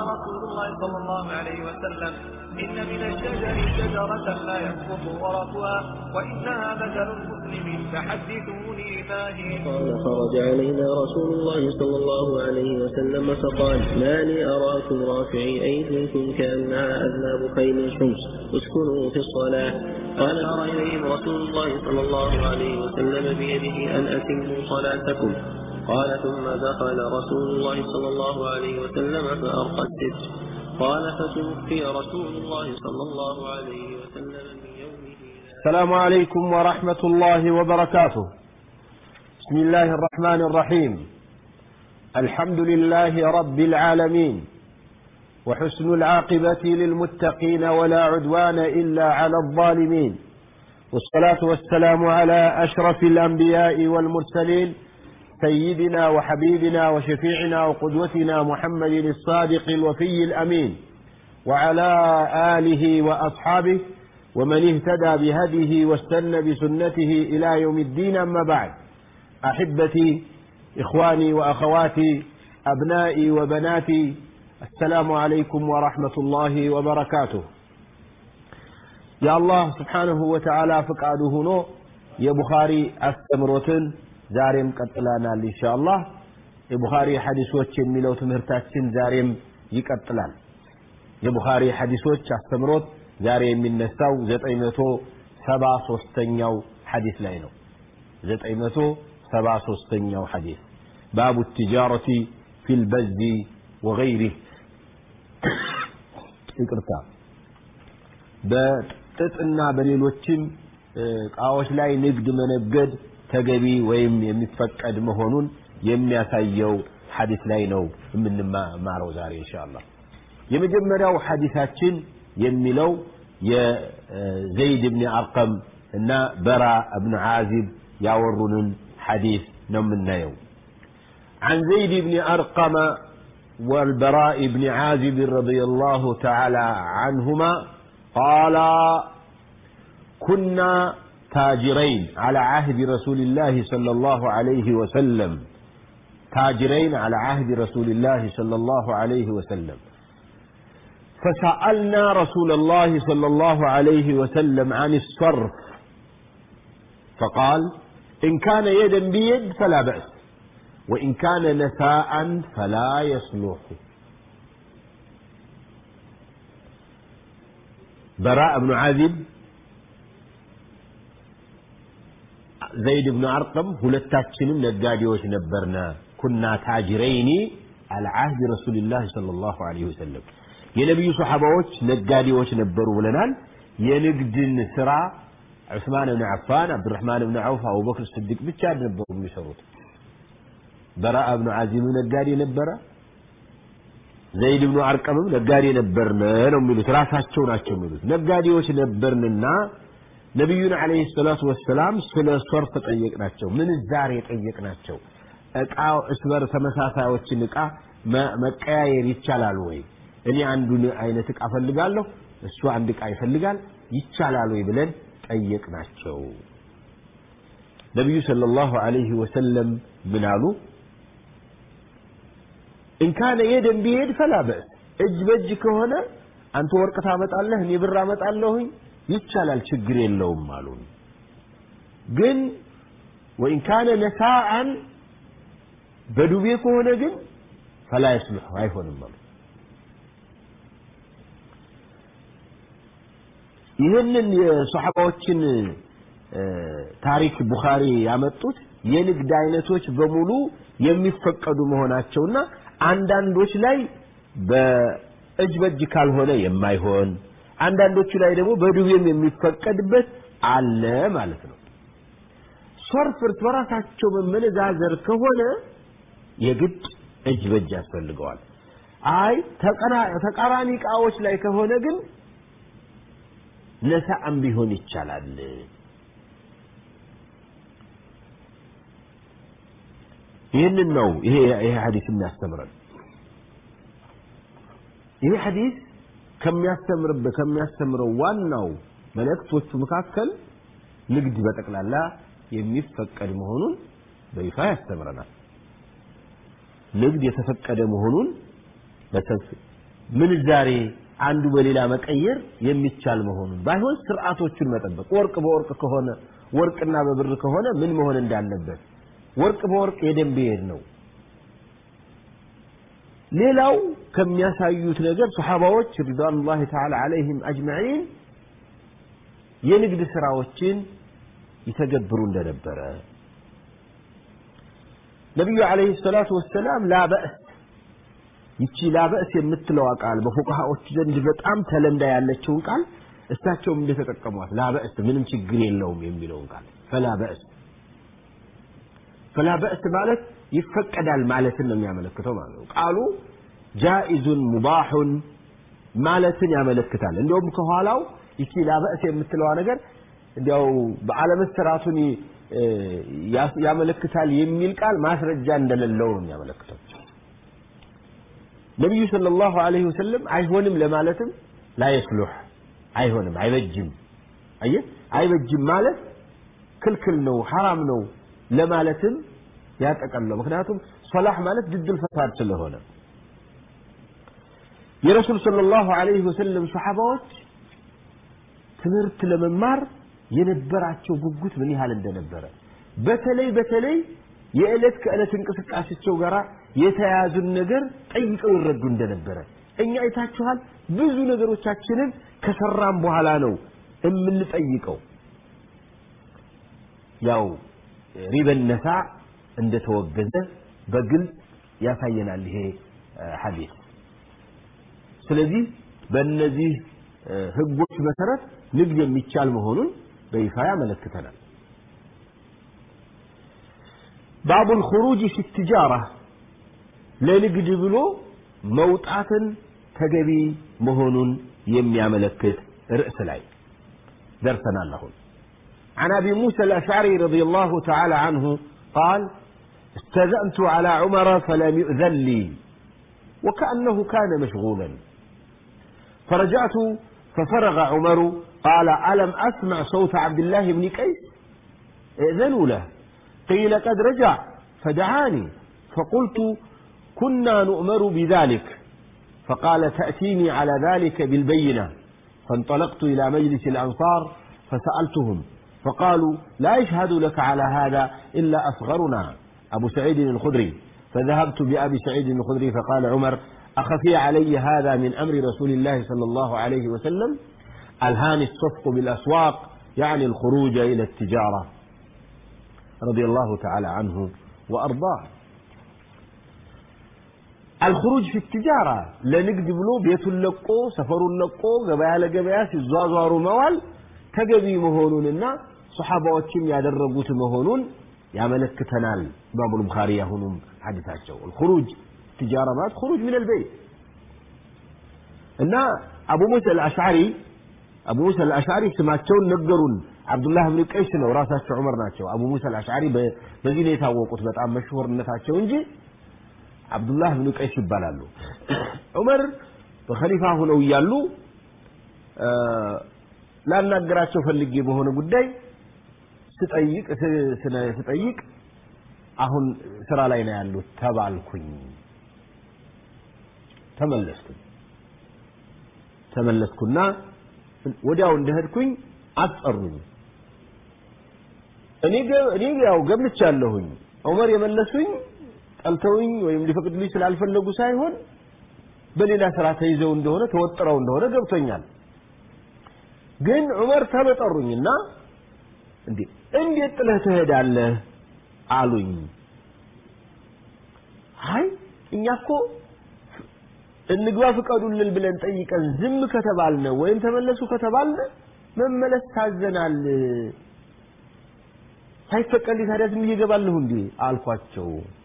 رسول الله صلى الله عليه وسلم إن من الشجر شجرة لا يسقط ورقها وإنها مثل المسلم فحدثوني ما هي قال خرج علينا رسول الله صلى الله عليه وسلم فقال ما لي أراكم رافعي أيديكم كأنها أذناب خيل شمس اسكنوا في الصلاة قال أرى إليهم رسول الله صلى الله عليه وسلم بيده أن أتموا صلاتكم قال ثم دخل رسول الله صلى الله عليه وسلم فأرقى الستر قال فتوفي رسول الله صلى الله عليه وسلم من يومه السلام عليكم ورحمة الله وبركاته بسم الله الرحمن الرحيم الحمد لله رب العالمين وحسن العاقبة للمتقين ولا عدوان إلا على الظالمين والصلاة والسلام على أشرف الأنبياء والمرسلين سيدنا وحبيبنا وشفيعنا وقدوتنا محمد الصادق الوفي الأمين وعلى آله وأصحابه ومن اهتدى بهديه واستنى بسنته إلى يوم الدين أما بعد أحبتي إخواني وأخواتي أبنائي وبناتي السلام عليكم ورحمة الله وبركاته يا الله سبحانه وتعالى فقاده هنا يا بخاري أستمرتن ዛሬም ቀጥለናል ኢንሻአላህ የቡኻሪ ሐዲሶች የሚለው ትምህርታችን ዛሬም ይቀጥላል የቡኻሪ ሐዲሶች አስተምሮት ዛሬ የሚነሳው 973ኛው ሐዲስ ላይ ነው 973ኛው ሐዲስ ባቡ التجارة في البز وغيره ይቅርታ በጥጥና በሌሎችም እቃዎች ላይ ንግድ መነገድ ተገቢ ወይም የሚፈቀድ መሆኑን የሚያሳየው ሐዲስ ላይ ነው የምንማረው ዛሬ ኢንሻአላህ የመጀመሪያው ሐዲሳችን የሚለው የዘይድ ብን አርቀም እና በራ እብን ዓዚብ ያወሩንን ሐዲስ ነው የምናየው عن زيد بن أرقم والبراء بن عازب رضي الله تعالى عنهما قال كنا تاجرين على عهد رسول الله صلى الله عليه وسلم تاجرين على عهد رسول الله صلى الله عليه وسلم فسألنا رسول الله صلى الله عليه وسلم عن الصرف فقال إن كان يدا بيد فلا بأس وإن كان نساء فلا يصلح براء بن عازب ዘይድ ብን አርቀም ሁለታችንም ነጋዴዎች ነበርና ኩና ታጅረይኒ አልዓህድ ረሱልላህ ሰለላሁ ዐለይሂ ወሰለም የነቢዩ ሰሓባዎች ነጋዴዎች ነበሩ ብለናል የንግድን ስራ ዑስማን ብን አፋን አብዱራህማን ብን ዐውፍ አቡበክር ስድቅ ብቻ ነበሩ የሚሰሩት በራአ ብኑ ዓዚም ነጋዴ ነበረ ዘይድ ብኑ አርቀምም ነጋዴ ነበርን ነው የሚሉት ራሳቸው ናቸው የሚሉት ነጋዴዎች ነበርንና ነቢዩን አለይሂ ሰላቱ ወሰላም ስለ ሶርፍ ጠየቅናቸው ምንዛሬ ጠየቅናቸው እቃ እስበር ተመሳሳዮችን እቃ መቀያየር ይቻላል ወይ እኔ አንዱን አይነት እቃ ፈልጋለሁ እሱ አንድ እቃ ይፈልጋል ይቻላል ወይ ብለን ጠየቅናቸው ነቢዩ ሰለላሁ ዐለይሂ ወሰለም ምን አሉ እንካነ የደን ቢሄድ ፈላ በእስ እጅ በእጅ ከሆነ አንተ ወርቅ ታመጣለህ እኔ ብር አመጣለሁኝ ይቻላል ችግር የለውም አሉን ግን ወኢን ካነ ነሳአን በዱቤ ከሆነ ግን ፈላ ይስልሑ አይሆንም አሉ ይህንን የሰሓባዎችን ታሪክ ቡኻሪ ያመጡት የንግድ አይነቶች በሙሉ የሚፈቀዱ መሆናቸውና አንዳንዶች ላይ በእጅ በእጅ ካልሆነ የማይሆን አንዳንዶቹ ላይ ደግሞ በዱቤም የሚፈቀድበት አለ ማለት ነው ሶርፍ እርስ በራሳቸው መመነዛዘር ከሆነ የግድ እጅ በእጅ ያስፈልገዋል አይ ተቃራኒ እቃዎች ላይ ከሆነ ግን ነሳአም ቢሆን ይቻላል ይህንን ነው ይሄ ይሄ ሐዲስ የሚያስተምረን ይሄ ሐዲስ ከሚያስተምርበት ከሚያስተምረው ዋናው መልእክቶቹ መካከል ንግድ በጠቅላላ የሚፈቀድ መሆኑን በይፋ ያስተምረናል ንግድ የተፈቀደ መሆኑን ምንዛሬ አንዱ በሌላ መቀየር የሚቻል መሆኑን ባይሆን ስርዓቶቹን መጠበቅ ወርቅ በወርቅ ከሆነ ወርቅና በብር ከሆነ ምን መሆን እንዳለበት ወርቅ በወርቅ የደም ብሄድ ነው ሌላው ከሚያሳዩት ነገር ሰሓባዎች ሪድዋኑላሂ ተዓላ ዐለይሂም አጅመዒን የንግድ ስራዎችን ይተገብሩ እንደነበረ ነቢዩ ዐለይሂ ሰላቱ ወሰላም ላበእስ ይቺ ላበእስ የምትለዋ ቃል በፉቅሃዎች ዘንድ በጣም ተለምዳ ያለችውን ቃል እሳቸውም እንደተጠቀሟት ላበእስ ምንም ችግር የለውም የሚለውን ቃል ፈላበእስ ፈላበእስ ማለት ይፈቀዳል ማለትን ነው የሚያመለክተው ማለት ነው ቃሉ ጃኢዙን ሙባሑን ማለትን ያመለክታል እንዲሁም ከኋላው ይቺ ላበእስ የምትለዋ ነገር እንዲያው በአለመሰራቱን ያመለክታል የሚል ቃል ማስረጃ እንደሌለው ነው የሚያመለክተው ነቢዩ ሰለላሁ ዐለይሂ ወሰለም አይሆንም ለማለትም ላየስሉሕ አይሆንም አይበጅም አየህ አይበጅም ማለት ክልክል ነው ሐራም ነው ለማለትም ያጠቀለው ምክንያቱም ሶላህ ማለት ድድል ፈሳድ ስለሆነ የረሱል ሰለላሁ ዐለይሂ ወሰለም ሰሓባዎች ትምህርት ለመማር የነበራቸው ጉጉት ምን ያህል እንደነበረ በተለይ በተለይ የዕለት ከዕለት እንቅስቃሴቸው ጋር የተያያዙን ነገር ጠይቀው ይረዱ እንደነበረ እኛ አይታችኋል ብዙ ነገሮቻችንን ከሰራም በኋላ ነው የምንጠይቀው ያው ሪበን ነሳ እንደተወገዘ በግልጽ ያሳየናል ይሄ ሐዲስ ስለዚህ በእነዚህ ህጎች መሰረት ንግድ የሚቻል መሆኑን በይፋ ያመለክተናል ባቡ الخروج في التجارة ለንግድ ብሎ መውጣትን ተገቢ መሆኑን የሚያመለክት ርዕስ ላይ ደርሰናል አሁን عن أبي موسى الأشعري رضي الله تعالى عنه قال استذأنت على عمر فلم يؤذن لي وكأنه كان مشغولا فرجعت ففرغ عمر قال ألم أسمع صوت عبد الله بن قيس ائذنوا له قيل قد رجع فدعاني فقلت كنا نؤمر بذلك فقال تأتيني على ذلك بالبينة فانطلقت إلى مجلس الأنصار فسألتهم فقالوا لا يشهد لك على هذا إلا أصغرنا أبو سعيد الخدري فذهبت بأبي سعيد الخدري فقال عمر أخفي علي هذا من أمر رسول الله صلى الله عليه وسلم ألهاني الصفق بالأسواق يعني الخروج إلى التجارة رضي الله تعالى عنه وأرضاه الخروج في التجارة لنقد بلو بيت اللقو سفر اللقو قبايا لقبايا سيزوازوارو موال تقبي مهونوننا صحابة ያደረጉት መሆኑን ያመለክተናል ኢማሙ البخاري አሁንም ሐዲሳቸው الخروج تجارة ማለት خروج من البيت እና አቡ ሙሳ አልአሽዓሪ አቡ ሙሳ አልአሽዓሪ ስማቸውን ነገሩን አብዱላህ ብን ቀይስ ነው ራሳቸው ዑመር ናቸው አቡ ሙሳ አልአሽዓሪ በዚህ ነው የታወቁት በጣም መሽሁርነታቸው እንጂ አብዱላህ ብን ቀይስ ይባላሉ ዑመር በኸሊፋ ሆነው እያሉ ላናገራቸው ፈልጌ በሆነ ጉዳይ ስጠይቅ ስጠይቅ አሁን ስራ ላይ ነው ያሉት ተባልኩኝ ተመለስኩኝ ተመለስኩና ወዲያው እንደሄድኩኝ አስጠሩኝ እኔ እኔ ያው ገምቻለሁኝ ዑመር የመለሱኝ ጠልተውኝ ወይም ሊፈቅዱልኝ ስላልፈለጉ ሳይሆን በሌላ ስራ ተይዘው እንደሆነ ተወጥረው እንደሆነ ገብቶኛል ግን ዑመር ተመጠሩኝና እንዴ እንዴት ጥለህ ትሄዳለህ አሉኝ አይ እኛ እኮ እንግባ ፍቀዱልን ብለን ጠይቀን ዝም ከተባልነ ወይም ተመለሱ ከተባልነ መመለስ ታዘናል ሳይፈቀድልኝ ታዲያ ዝም እየገባለሁ እንዴ አልኳቸው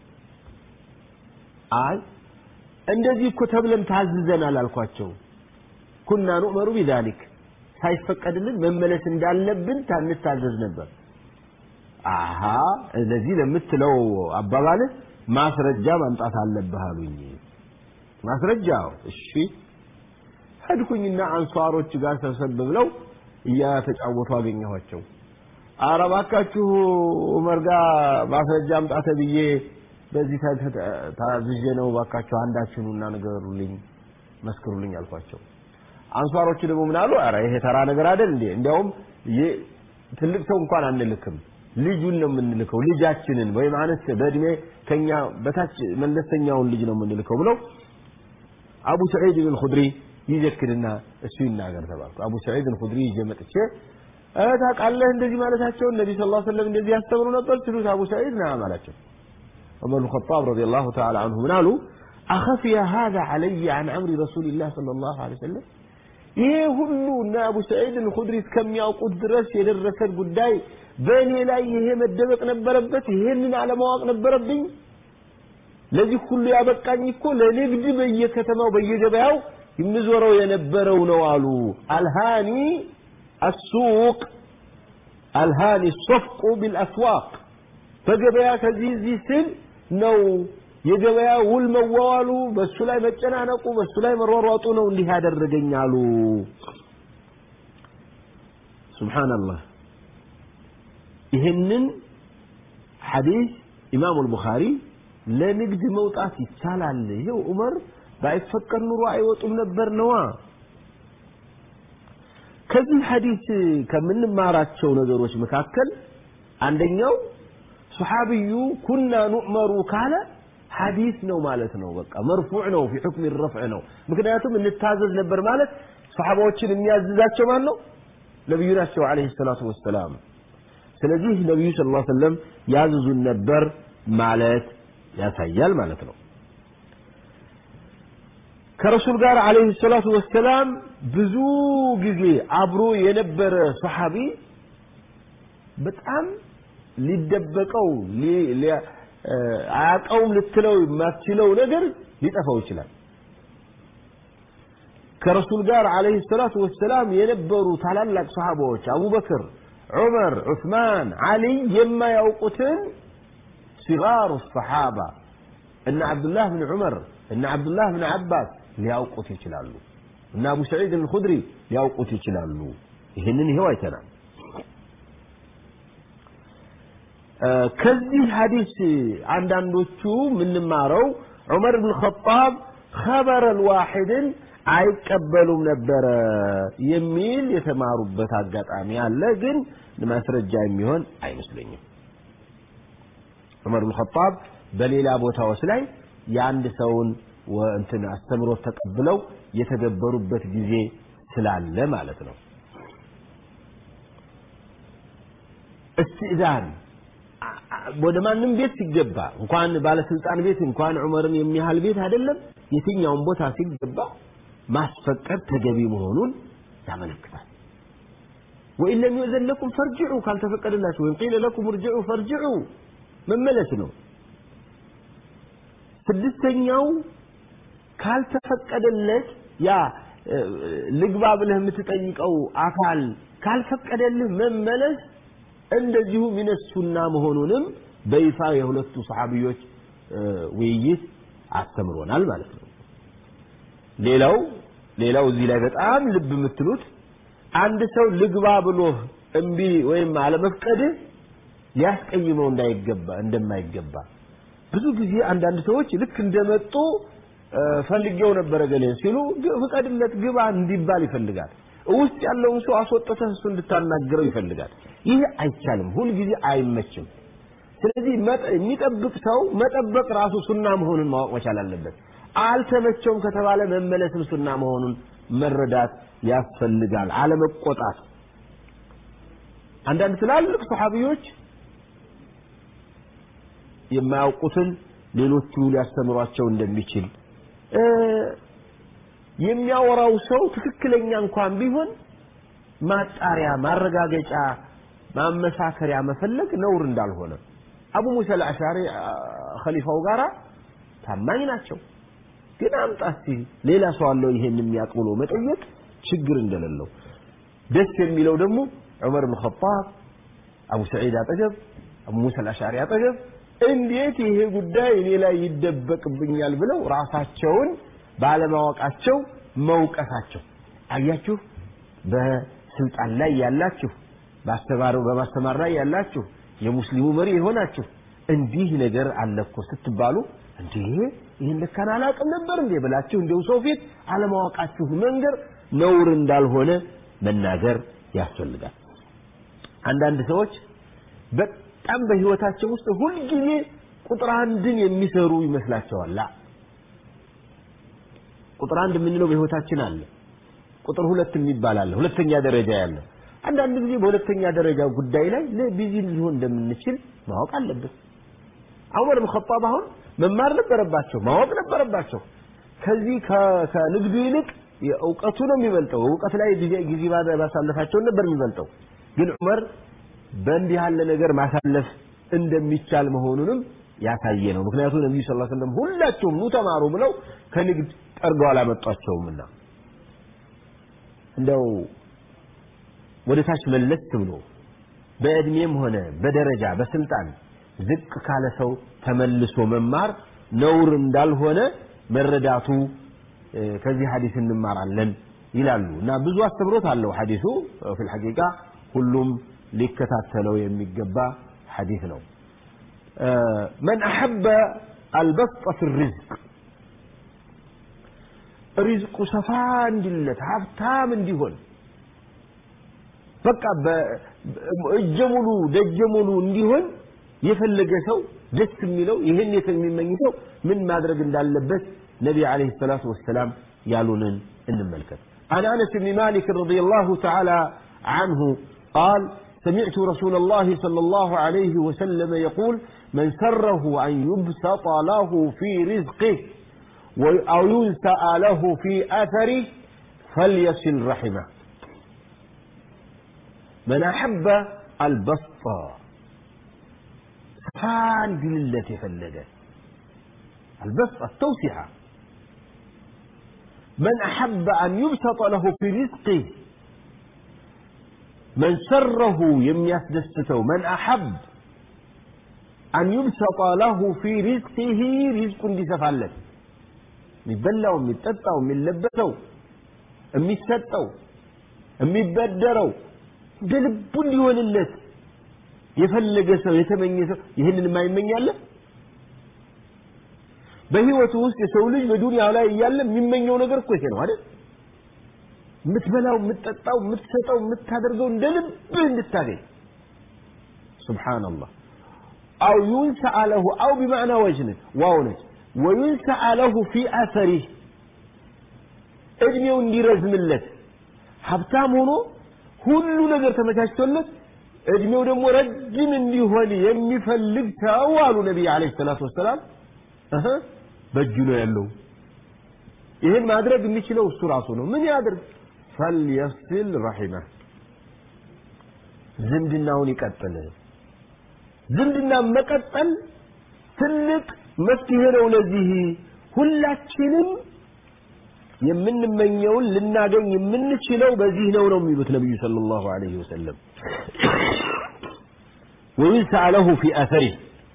አይ እንደዚህ እኮ ተብለን ታዝዘናል አልኳቸው ኩና ኑእመሩ ቢዛሊክ ሳይፈቀድልን መመለስ እንዳለብን ታንታዘዝ ነበር አሃ ለዚህ ለምትለው አባባልህ ማስረጃ ማምጣት አለብህ አሉኝ ማስረጃው እሺ ሄድኩኝና አንሷሮች ጋር ሰብሰብ ብለው እያተጫወቱ አገኘኋቸው ኧረ እባካችሁ ዑመር ጋር ማስረጃ አምጣ ተብዬ በዚህ ታዝዤ ነው እባካችሁ አንዳችሁኑና ንገሩልኝ መስክሩልኝ አልኳቸው። አንሷሮቹ ደግሞ ምን አሉ? ኧረ ይሄ ተራ ነገር አይደል እንዴ? እንዲያውም ትልቅ ሰው እንኳን አንልክም፣ ልጁን ነው የምንልከው፣ ልጃችንን ወይም አነስ በእድሜ ከኛ በታች መለስተኛውን ልጅ ነው የምንልከው ብለው አቡ ሰዒድ ብን ኹድሪ ይዘክርና እሱ ይናገር ተባልኩ። አቡ ሰዒድ ብን ኹድሪ ይዤ መጥቼ ታውቃለህ እንደዚህ ማለታቸውን ነቢ ስ ላ ሰለም እንደዚህ ያስተምሩ ነበር ሲሉት አቡ ሰዒድ ናም አላቸው። ዑመር ብን ኸጣብ ረዲየላሁ ተዓላ አንሁ ምን አሉ? አኸፊየ ሃዛ ዐለየ ዐን አምሪ ረሱሊላህ ሰለላሁ ዐለይሂ ወሰለም ይሄ ሁሉ እና አቡ ሰዒድ አልኹድሪ እስከሚያውቁት ድረስ የደረሰን ጉዳይ በእኔ ላይ ይሄ መደበቅ ነበረበት? ይሄንን አለማወቅ ነበረብኝ? ለዚህ ሁሉ ያበቃኝ እኮ ለንግድ በየከተማው በየገበያው የምዞረው የነበረው ነው አሉ። አልሃኒ አሱቅ አልሃኒ ሶፍቁ ቢልአስዋቅ በገበያ ከዚህ እዚህ ስል ነው የገበያ ውል መዋዋሉ በሱ ላይ መጨናነቁ በሱ ላይ መሯሯጡ ነው እንዲህ ያደረገኝ አሉ። ሱብሓነላህ። ይህንን ሐዲስ ኢማሙ አልቡኻሪ ለንግድ መውጣት ይቻላል። ይሄው ዑመር ባይፈቀድ ኑሮ አይወጡም ነበር ነዋ። ከዚህ ሐዲስ ከምንማራቸው ነገሮች መካከል አንደኛው ሱሐቢዩ ኩና ኑዕመሩ ካለ ሐዲስ ነው ማለት ነው። በቃ መርፉዕ ነው፣ ፊ ሑክም ረፍዕ ነው። ምክንያቱም እንታዘዝ ነበር ማለት ሰሓባዎችን የሚያዝዛቸው ማን ነው? ነቢዩ ናቸው ዓለይሂ ሰላቱ ወሰላም። ስለዚህ ነቢዩ ስ ላ ሰለም ያዝዙን ነበር ማለት ያሳያል ማለት ነው። ከረሱል ጋር ዓለይሂ ሰላቱ ወሰላም ብዙ ጊዜ አብሮ የነበረ ሰሓቢ በጣም ሊደበቀው አያውቀውም ልትለው የማትችለው ነገር ሊጠፋው ይችላል። ከረሱል ጋር ዓለይሂ ሰላቱ ወሰላም የነበሩ ታላላቅ ሰሓባዎች አቡበክር፣ ዑመር፣ ዑስማን፣ ዓሊይ የማያውቁትን ሲጋሩ ሰሓባ እነ ዓብዱላህ ብን ዑመር እነ ዓብዱላህ ብን ዓባስ ሊያውቁት ይችላሉ። እነ አቡ ሰዒድ አልኹድሪ ሊያውቁት ይችላሉ። ይህንን ይሄው አይተናል። ከዚህ ሐዲስ አንዳንዶቹ የምንማረው ዑመር ብን ኸጣብ ኸበር አልዋሒድን አይቀበሉም ነበረ የሚል የተማሩበት አጋጣሚ አለ። ግን ማስረጃ የሚሆን አይመስለኝም። ዑመር ብን ኸጣብ በሌላ ቦታዎች ላይ የአንድ ሰውን እንትን አስተምሮት ተቀብለው የተገበሩበት ጊዜ ስላለ ማለት ነው። እስትእዛን ወደ ማንም ቤት ሲገባ እንኳን ባለስልጣን ቤት እንኳን ዑመርን የሚያህል ቤት አይደለም፣ የትኛውን ቦታ ሲገባ ማስፈቀድ ተገቢ መሆኑን ያመለክታል። ወኢን ለም ዩእዘን ለኩም ፈርጅዑ ካልተፈቀደላችሁ ወይም ቂለ ለኩም እርጅዑ ፈርጅዑ መመለስ ነው። ስድስተኛው ካልተፈቀደለት ያ ልግባ ብለህ የምትጠይቀው አካል ካልፈቀደልህ መመለስ እንደዚሁ ሚነሱና መሆኑንም በይፋ የሁለቱ ሰሓቢዮች ውይይት አስተምሮናል ማለት ነው። ሌላው ሌላው እዚህ ላይ በጣም ልብ የምትሉት አንድ ሰው ልግባ ብሎ እምቢ ወይም አለመፍቀድህ ሊያስቀይመው እንዳይገባ እንደማይገባ ብዙ ጊዜ አንዳንድ ሰዎች ልክ እንደመጡ ፈልጌው ነበረ ገሌ ሲሉ ፍቀድለት ግባ እንዲባል ይፈልጋል። ውስጥ ያለውን ሰው አስወጥተህ እሱ እንድታናገረው ይፈልጋል። ይህ አይቻልም፣ ሁልጊዜ አይመችም። ስለዚህ የሚጠብቅ ሰው መጠበቅ ራሱ ሱና መሆኑን ማወቅ መቻል አለበት። አልተመቸውም ከተባለ መመለስም ሱና መሆኑን መረዳት ያስፈልጋል። አለመቆጣት። አንዳንድ ትላልቅ ሰሓቢዎች የማያውቁትን ሌሎቹ ሊያስተምሯቸው እንደሚችል የሚያወራው ሰው ትክክለኛ እንኳን ቢሆን ማጣሪያ፣ ማረጋገጫ፣ ማመሳከሪያ መፈለግ ነውር እንዳልሆነ አቡ ሙሳ አልአሻሪ ኸሊፋው ጋራ ታማኝ ናቸው። ግን አምጣ እስቲ ሌላ ሰው አለው ይሄን የሚያውቅ ብሎ መጠየቅ ችግር እንደሌለው ደስ የሚለው ደግሞ ዑመር ብን ኸጣብ አቡ ሰዒድ አጠገብ አቡ ሙሳ አልአሻሪ አጠገብ እንዴት ይሄ ጉዳይ እኔ ላይ ይደበቅብኛል ብለው ራሳቸውን ባለማወቃቸው መውቀሳቸው። አያችሁ፣ በስልጣን ላይ ያላችሁ፣ በማስተማር ላይ ያላችሁ፣ የሙስሊሙ መሪ የሆናችሁ እንዲህ ነገር አለ እኮ ስትባሉ እንዴ ይህን ልካን አላውቅም ነበር እንዴ ብላችሁ እንዲሁ ሰው ፊት አለማወቃችሁ መንገር ነውር እንዳልሆነ መናገር ያስፈልጋል። አንዳንድ ሰዎች በጣም በህይወታቸው ውስጥ ሁልጊዜ ቁጥር አንድን የሚሰሩ ይመስላቸዋል። ላ ቁጥር አንድ የምንለው በህይወታችን አለ። ቁጥር ሁለት የሚባል አለ፣ ሁለተኛ ደረጃ ያለ። አንዳንድ ጊዜ በሁለተኛ ደረጃ ጉዳይ ላይ ለቢዚ ሊሆን እንደምንችል ማወቅ አለብን። ዑመር ብን ኸጣብ አሁን መማር ነበረባቸው፣ ማወቅ ነበረባቸው። ከዚህ ከንግዱ ይልቅ እውቀቱ ነው የሚበልጠው። እውቀት ላይ ጊዜ ማሳለፋቸውን ነበር የሚበልጠው። ግን ዑመር በእንዲህ ያለ ነገር ማሳለፍ እንደሚቻል መሆኑንም ያሳየ ነው። ምክንያቱም ነቢዩ ስ ሰለም ሁላቸውም ኑ ተማሩ ብለው ከንግድ ጠርገው አላመጧቸውምና እንደው ወደ ታች መለስ ብሎ በእድሜም ሆነ በደረጃ በስልጣን ዝቅ ካለ ሰው ተመልሶ መማር ነውር እንዳልሆነ መረዳቱ ከዚህ ሐዲስ እንማራለን ይላሉ እና ብዙ አስተምሮት አለው ሐዲሱ ፊል ሐቂቃ ሁሉም ሊከታተለው የሚገባ ሐዲስ ነው መን አሐበ አልበስጠ ፊ ሪዝቅ ሪዝቁ ሰፋ እንዲለት ሀብታም እንዲሆን በቃ እጀ ሙሉ ደጀ ሙሉ እንዲሆን የፈለገ ሰው ደስ የሚለው ይህን የሚመኝ ሰው ምን ማድረግ እንዳለበት ነቢ ዓለይሂ ሰላቱ ወሰላም ያሉንን እንመልከት عن أنس بن مالك رضي الله تعالى عنه قال سمعت رسول الله صلى الله عليه وسلم يقول من سره أن يبسط له في رزقه أو ينسأ له في أثره فليصل رحمه من أحب البسط سفان قلة فلده البسط التوسعة من أحب أن يبسط له في رزقه من سره يمياس دسته من أحب أن يبسط له في رزقه رزق እንዲሰፋለት የሚበላው የሚጠጣው የሚለበሰው የሚሰጠው የሚበደረው እንደ ልቡ እንዲሆንለት የፈለገ ሰው የተመኘ ሰው ይህንን የማይመኛለ በህይወቱ ውስጥ የሰው ልጅ በዱንያው ላይ እያለ የሚመኘው ነገር እኮ ይሄ ነው አይደል የምትበላው የምትጠጣው የምትሰጠው የምታደርገው እንደ ልብህ እንድታገኝ ስብሓንላህ አው ዩንሰአ ለሁ አው ቢማዕና ወጅን ዋው ነች ወዩንሰአ ለሁ ፊ አሰሪህ እድሜው እንዲረዝምለት ሀብታም ሆኖ ሁሉ ነገር ተመቻችቶለት እድሜው ደግሞ ረጅም እንዲሆን የሚፈልግ ሰው አሉ ነቢይ ዓለይሂ ሰላቱ ወሰላም በእጁ ነው ያለው ይህን ማድረግ የሚችለው እሱ ራሱ ነው ምን ያድርግ ፈልየስል ረሒመህ ዝምድናውን ይቀጥል ዝምድና መቀጠል ትልቅ መፍትሄ ነው ለዚህ ሁላችንም የምንመኘውን ልናገኝ የምንችለው በዚህ ነው ነው የሚሉት ነቢዩ ሰለላሁ ዐለይሂ ወሰለም ወዩንሰአ ለሁ ፊ አሰሪህ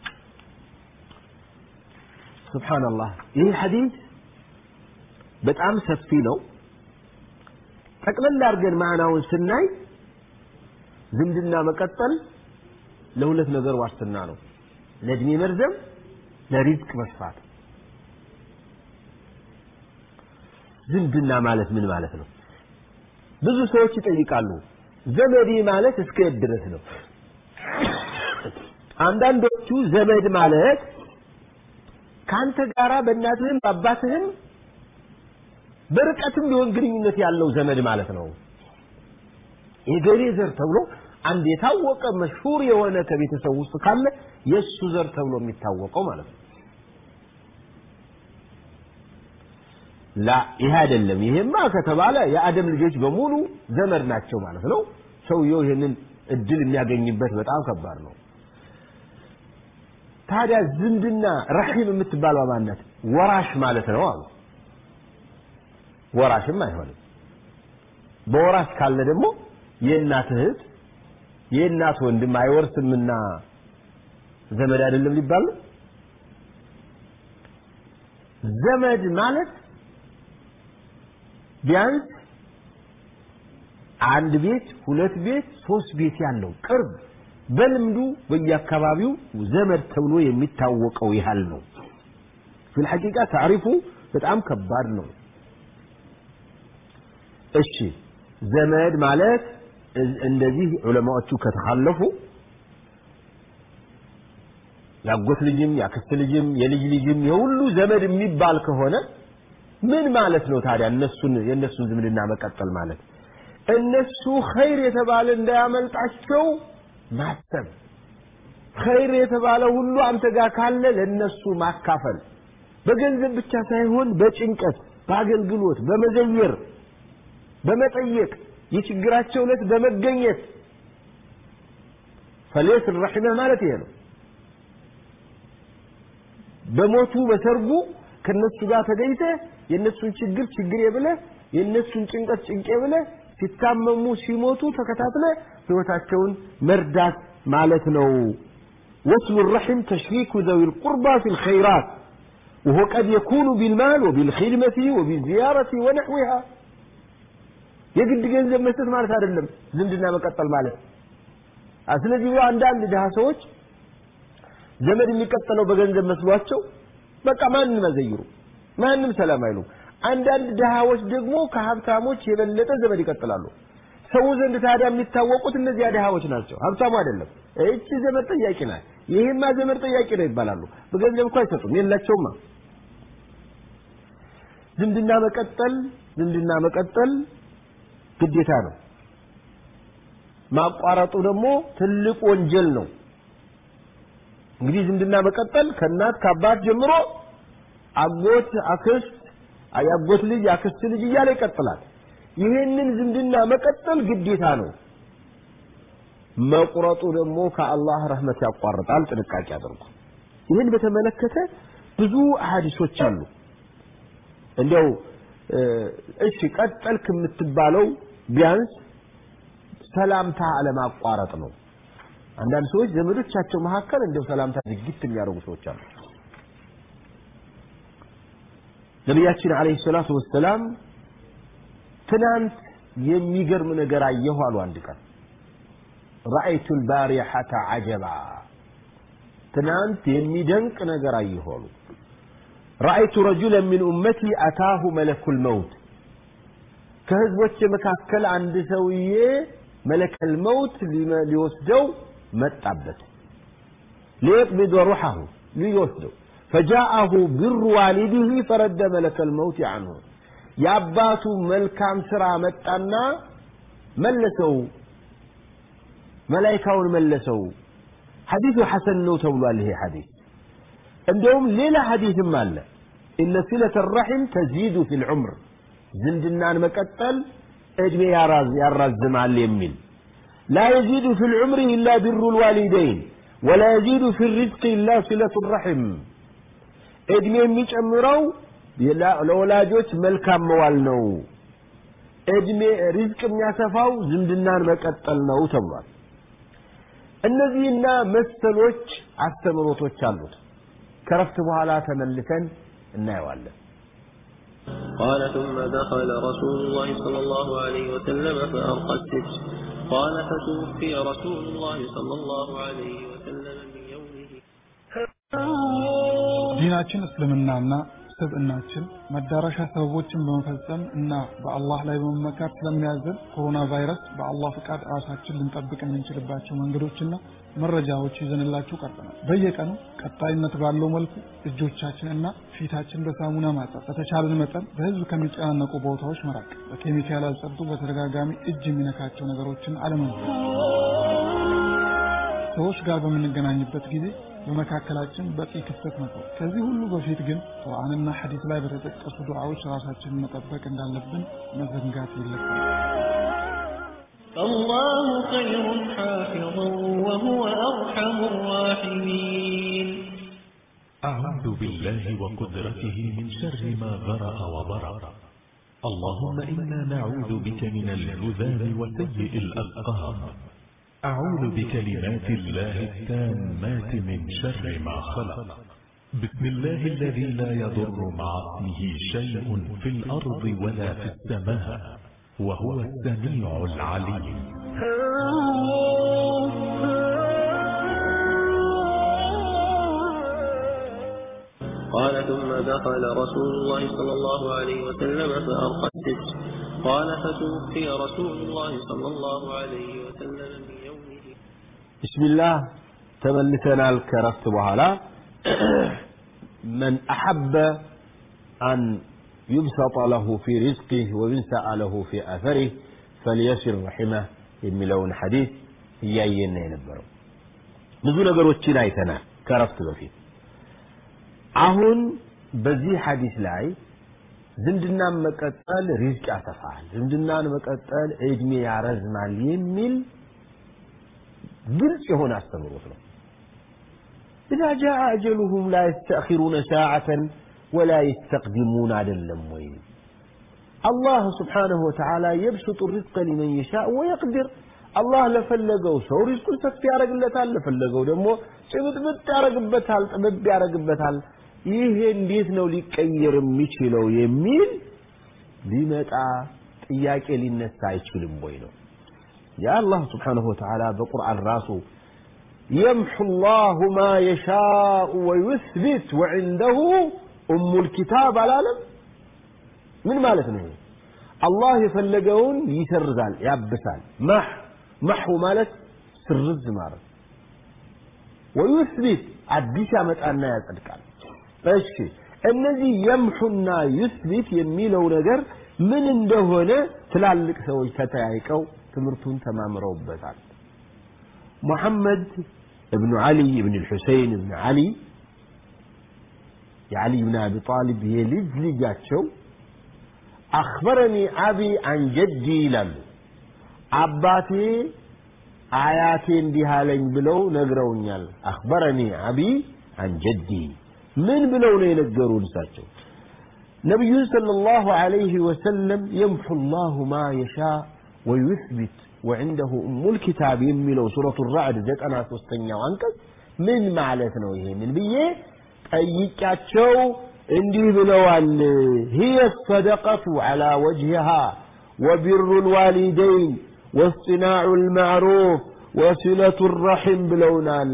ስብሓንላህ ይህ ሐዲስ በጣም ሰፊ ነው ጠቅለል አድርገን ማዕናውን ስናይ ዝምድና መቀጠል ለሁለት ነገር ዋስትና ነው ለእድሜ መርዘም ለሪዝቅ መስፋት ዝምድና ማለት ምን ማለት ነው ብዙ ሰዎች ይጠይቃሉ ዘመዴ ማለት እስከ የት ድረስ ነው አንዳንዶቹ ዘመድ ማለት ከአንተ ጋራ በእናትህም በአባትህም በርቀትም ቢሆን ግንኙነት ያለው ዘመድ ማለት ነው የገሌ ዘር ተብሎ አንድ የታወቀ መሽሁር የሆነ ከቤተሰብ ውስጥ ካለ የእሱ ዘር ተብሎ የሚታወቀው ማለት ነው ላ ይሄ አይደለም ይሄማ ከተባለ የአደም ልጆች በሙሉ ዘመድ ናቸው ማለት ነው ሰውየው ይህንን እድል የሚያገኝበት በጣም ከባድ ነው ታዲያ ዝምድና ረሒም የምትባለው ማናት ወራሽ ማለት ነው አሉ ወራሽም አይሆንም በወራሽ ካለ ደግሞ የእናት እህት የእናት ወንድም አይወርስምና ዘመድ አይደለም ሊባል ነው ዘመድ ማለት ቢያንስ አንድ ቤት ሁለት ቤት ሶስት ቤት ያለው ቅርብ በልምዱ በየአካባቢው ዘመድ ተብሎ የሚታወቀው ያህል ነው ፊል ሐቂቃ ታሪፉ በጣም ከባድ ነው። እሺ ዘመድ ማለት እንደዚህ ዑለማዎቹ ከተካለፉ ያጎት ልጅም ያክስት ልጅም የልጅ ልጅም የሁሉ ዘመድ የሚባል ከሆነ ምን ማለት ነው ታዲያ? እነሱን የእነሱን ዝምድና መቀጠል ማለት እነሱ ኸይር የተባለ እንዳያመልጣቸው ማሰብ፣ ኸይር የተባለ ሁሉ አንተ ጋር ካለ ለእነሱ ማካፈል፣ በገንዘብ ብቻ ሳይሆን በጭንቀት፣ በአገልግሎት፣ በመዘየር፣ በመጠየቅ የችግራቸው ዕለት በመገኘት ፈሌስ ረሒመህ ማለት ይሄ ነው። በሞቱ በሰርጉ ከነሱ ጋር ተገኝተህ የነሱን ችግር ችግሬ ብለህ የነሱን ጭንቀት ጭንቄ ብለህ ሲታመሙ ሲሞቱ ተከታትለ ህይወታቸውን መርዳት ማለት ነው። وصل الرحم تشريك ذوي القربى في الخيرات وهو قد يكون بالمال وبالخدمة وبالزيارة ونحوها የግድ ገንዘብ መስጠት ማለት አይደለም ዝምድና መቀጠል ማለት ስለዚህ አንዳንድ ድሃ ሰዎች ዘመድ የሚቀጠለው በገንዘብ መስሏቸው በቃ ማንም አይዘይሩ ማንም ሰላም አይሉ አንዳንድ ድሃዎች ደግሞ ከሀብታሞች የበለጠ ዘመድ ይቀጥላሉ ሰው ዘንድ ታዲያ የሚታወቁት እነዚያ ድሃዎች ናቸው ሀብታሙ አይደለም እቺ ዘመድ ጠያቂ ናት ይሄማ ዘመድ ጠያቂ ነው ይባላሉ በገንዘብ እኮ አይሰጡም የላቸውማ ዝምድና መቀጠል ዝምድና መቀጠል ግዴታ ነው ማቋረጡ ደግሞ ትልቅ ወንጀል ነው እንግዲህ ዝምድና መቀጠል ከእናት ከአባት ጀምሮ አጎት አክስት የአጎት ልጅ የአክስት ልጅ እያለ ይቀጥላል ይህንን ዝምድና መቀጠል ግዴታ ነው መቁረጡ ደግሞ ከአላህ ረህመት ያቋርጣል ጥንቃቄ አድርጉ ይህን በተመለከተ ብዙ አሐዲሶች አሉ እንዲያው እሺ ቀጠልክ የምትባለው ቢያንስ ሰላምታ አለማቋረጥ ነው አንዳንድ ሰዎች ዘመዶቻቸው መካከል እንደው ሰላምታ ዝግት የሚያደርጉ ሰዎች አሉ ነቢያችን አለይሂ ሰላቱ ወሰላም ትናንት የሚገርም ነገር አየሁ አሉ አንድ ቀን ረአይቱ ልባሪሐተ አጀባ ትናንት የሚደንቅ ነገር አየሁ አሉ ረአይቱ ረጁለን ሚን ኡመቲ አታሁ መለኩል መውት ከህዝቦች መካከል አንድ ሰውዬ መለከል መውት ሊወስደው መጣበት ሊየቅቢድ ሩሐሁ ሊወስደው ፈጃአሁ ብሩ ዋሊዲህ ፈረደ መለከል መውት አንሁ የአባቱ መልካም ስራ መጣና መለሰው መላይካውን መለሰው ሐዲሱ ሐሰን ነው ተብሏል ይሄ ሐዲስ እንደውም ሌላ ሐዲስም አለ ኢነ ሲለተ ረሒም ተዚዱ ፊ ልዑምር ዝምድናን መቀጠል እድሜ ያራዝማል የሚል ላ የዚዱ ፊ ልዑምር ኢላ ቢሩ ልዋሊደይን ወላ የዚዱ ፊ ሪዝቅ ኢላ ሲለቱ ረሒም እድሜ የሚጨምረው ለወላጆች መልካም መዋል ነው እድሜ ሪዝቅ የሚያሰፋው ዝምድናን መቀጠል ነው ተብሏል እነዚህና መሰሎች አስተምሮቶች አሉት ከረፍት በኋላ ተመልሰን እናየዋለን قال ثم دخل رسول الله صلى الله عليه وسلم فأرقى السجن قال فتوفي رسول الله صلى الله عليه وسلم من يومه ዲናችን እስልምናና ስብዕናችን መዳረሻ ሰበቦችን በመፈጸም እና በአላህ ላይ በመመካት ስለሚያዘን ኮሮና ቫይረስ በአላህ ፍቃድ ራሳችን ልንጠብቅ የምንችልባቸው መንገዶችና መረጃዎች ይዘንላችሁ ቀርበናል። በየቀኑ ቀጣይነት ባለው መልኩ እጆቻችን እና ፊታችን በሳሙና ማጠብ፣ በተቻለን መጠን በህዝብ ከሚጨናነቁ ቦታዎች መራቅ፣ በኬሚካል ያልጸዱ በተደጋጋሚ እጅ የሚነካቸው ነገሮችን አለመንካት፣ ሰዎች ጋር በምንገናኝበት ጊዜ በመካከላችን በቂ ክፍተት መተው። ከዚህ ሁሉ በፊት ግን ቁርአንና ሐዲስ ላይ በተጠቀሱ ዱዓዎች ራሳችንን መጠበቅ እንዳለብን መዘንጋት የለብንም። فالله خير حافظا وهو أرحم الراحمين أعوذ بالله وقدرته من شر ما ذرأ وبرأ اللهم إنا نعوذ بك من الجذام وسيء الأسقام أعوذ بكلمات الله التامات من شر ما خلق بسم الله الذي لا يضر مع اسمه شيء في الأرض ولا في السماء وهو السميع العليم قال ثم دخل رسول الله صلى الله عليه وسلم فأرقى السجن قال فتوفي رسول الله صلى الله عليه وسلم من يومه بسم الله تملسنا الكرفت بهلا من أحب أن يبسط له في رزقه وينسأ له في أثره فليسر رحمه የሚለውን ሐዲስ እያየን ነው የነበረው ብዙ ነገሮችን አይተናል ከረፍት በፊት አሁን በዚህ ሐዲስ ላይ ዝምድናን መቀጠል ሪዝቅ ያሰፋል ዝምድናን መቀጠል እድሜ ያረዝማል የሚል ግልጽ የሆነ አስተምሮት ነው إذا جاء أجلهم لا يستأخرون ساعة ولا يستقدمون አይደለም ወይ الله سبحانه وتعالى يبسط الرزق لمن يشاء ويقدر الله ለፈለገው ሰው ሪዝቁን ሰፊ ያደርግለታል ለፈለገው ደግሞ ጭብጥብጥ ያደርግበታል ጥብብ ያደርግበታል ይሄ እንዴት ነው ሊቀየር የሚችለው የሚል ሊመጣ ጥያቄ ሊነሳ አይችልም ወይ ነው የአላህ ስብሓንሁ ወተዓላ በቁርአን ራሱ يمحو الله ما يشاء ويثبت وعنده أم الكتاب العالم من مالتنا الله يفلقون يسرزال يابسال مح محو مالت سرز مالت ويثبت አዲስ ያመጣና ያጸድቃል እሺ እነዚህ የምሑና ዩስቢት የሚለው ነገር ምን እንደሆነ ትላልቅ ሰዎች ተተያይቀው ትምህርቱን ተማምረውበታል ሙሐመድ እብኑ ዓሊ እብን ልሑሰይን እብን ዓሊ የዓሊ ብን አቢ ጣሊብ የልጅ ልጃቸው አክበረኒ አቢ አን ጀዲ ይላሉ አባቴ አያቴ እንዲህ አለኝ ብለው ነግረውኛል አክበረኒ አቢ አን ጀዲ ምን ብለው ነው የነገሩን እሳቸው ነቢዩን ሰለላሁ ዐለይሂ ወሰለም የምሑ ላሁ ማ የሻ ወዩስቢት ወዕንደሁ እሙል ኪታብ የሚለው ሱረቱ ራዕድ ዘጠና ሶስተኛው አንቀጽ ምን ማለት ነው ይሄንን ብዬ ጠይቂያቸው እንዲህ ብለዋል هي الصدقة على وجهها وبر الوالدين واصطناع المعروف وصلة الرحم ብለውናል